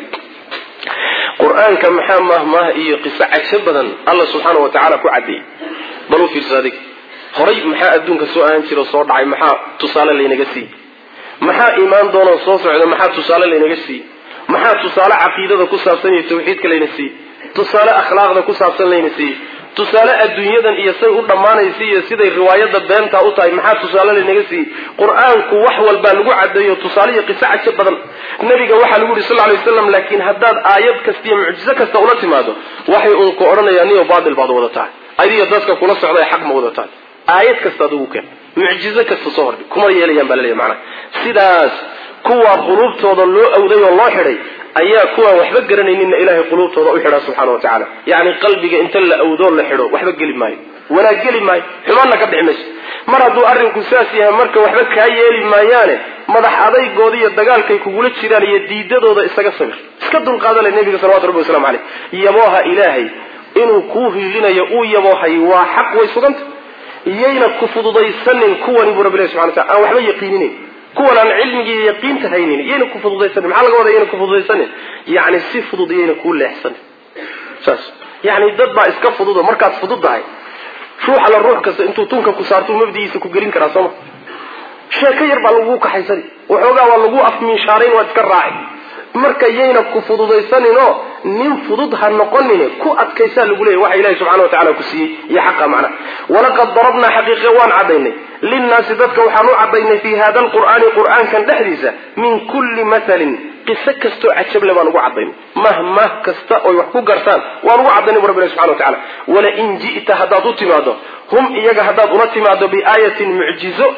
qur-aanka maxaa mahmaah iyo qiso cagsho badan alla subxaana wa tacaala ku cadeeyey bal u fiirsa adig horay maxaa adduunka soo ahaan jira oo soo dhacay maxaa tusaale laynaga siiyey maxaa imaan doonoo soo socda maxaa tusaale laynaga siiyey maxaa tusaale caqiidada ku saabsan iyo tawxiidka layna siiyey tusaale akhlaaqda ku saabsan layna siiyey tusaale adduunyadan iyo say u dhammaanaysa iyo siday riwaayada beentaa u tahay maxaa tusaale laynaga siiyey qur-aanku wax walbaa lagu cadeeyo tusaale iyo qiso cajo badan nabiga waxaa lagu yihi sal lay waslam laakiin haddaad aayad kasta iyo mucjizo kasta ula timaado waxay uun ku odhanayaan niyo baatil baad wadataa adiga dadka kula socda xaq ma wadataan aayad kasta adugu keen mucjizo kasta soo hordhi kuma yeelayaan baa laleeya macana sidaas kuwaa quluubtooda loo awday oo loo xidhay ayaa kuwaan waxba garanayninna ilaahay quluubtooda u xidhaa subxaana wa tacaala yacni qalbiga inta la awdoo la xidho waxba geli maayo wanaag geli maayo xumaanna ka dhixi mayso mar hadduu arrinku saas yahay marka waxba kaa yeeli maayaane madax adaygooda iyo dagaalkay kugula jiraan iyo diidadooda isaga sabir iska dulqaadale nebiga salawatu rabbi waslamu caleyh yabooha ilaahay inuu kuu hiilinayo uu yaboohay waa xaq way suganta iyayna ku fududaysanin kuwani buu rabbi ilahi subxana watala aan waxba yaqiininayn kuwan aan cilmigii yaqiinta haynin iyayna ku fududaysanin maxaa laga wada iyayna ku fududaysanin yacni si fudud iyayna kuu leexsanin saas yacni dad baa iska fududo markaad fudud tahay ruux alla ruux kasta intuu tunka ku saartuu mabdigiisa ku gelin karaa sooma sheeko yar baa lagu kaxaysani waxoogaa waa lagu afmiishaarayn waad iska raaci marka yayna ku fududaysaninoo nin fudud ha noqonin ku adkaysaa lagu leeyahy waxa ilahi subxana wa tacala ku siiyey iyo xaqa macna walaqad darabnaa xaqiiqe waan cadaynay linnaasi dadka waxaan u cadaynay fii hada alqur'aani qur'aankan dhexdiisa min kulli mathalin qiso kastoo cajable baan ugu cadaynay mahmah kasta oy wax ku gartaan waan ugu cadaynay bu rabbi ilahi subxana wa tacala walain ji'ta haddaad u timaado hum iyaga haddaad ula timaado biaayatin mucjizo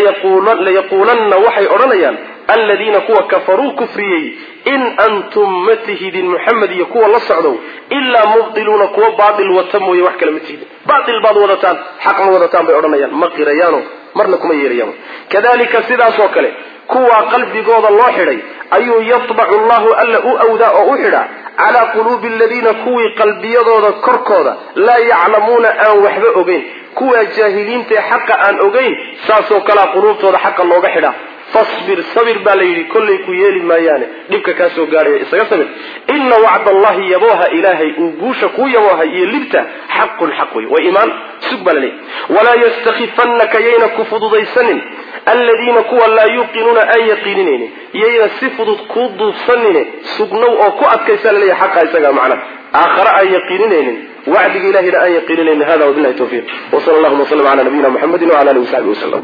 layaquulanna waxay odhanayaan aladiina kuwa kafaruu kufriyey in antum ma tihidin muxamed iyo kuwa la socdow ilaa mubdiluuna kuwa baatil wata mooye wax kale ma tihidin baatil baad wadataan xaq ma wadataan bay odhanayaan ma qirayaano marna kuma yeelayaan kadalika sidaasoo kale kuwaa qalbigooda loo xidhay ayuu yatbacu allahu alla u awdaa oo u xidhaa calaa quluubi aladiina kuwii qalbiyadooda korkooda laa yaclamuuna aan waxba ogeyn kuwaa jaahiliintae xaqa aan ogeyn saasoo kalea quluubtooda xaqa looga xidhaa fasbir sabir baa la yidhi kollay ku yeeli maayaane dhibka kaa soo gaadhaya isaga sabir ina wacda allahi yabooha ilaahay uu guusha kuu yaboohay iyo libta xaqun xaq wey waa iimaan sug baa laleeyahy walaa yastakifannaka yayna ku fududaysanin aladiina kuwa laa yuuqinuuna aan yaqiininaynin yayna si fudud kuu duubsanine sugnow oo ku adkaysa laleeyahy xaqa isaga macna aakhare aan yaqiininaynin wacdiga ilahina aan yaqiininaynin hada wabilahi tawfiiq wsala allahuma wslam ala nabiyina muxamedi wala alihi wasaxbi waslm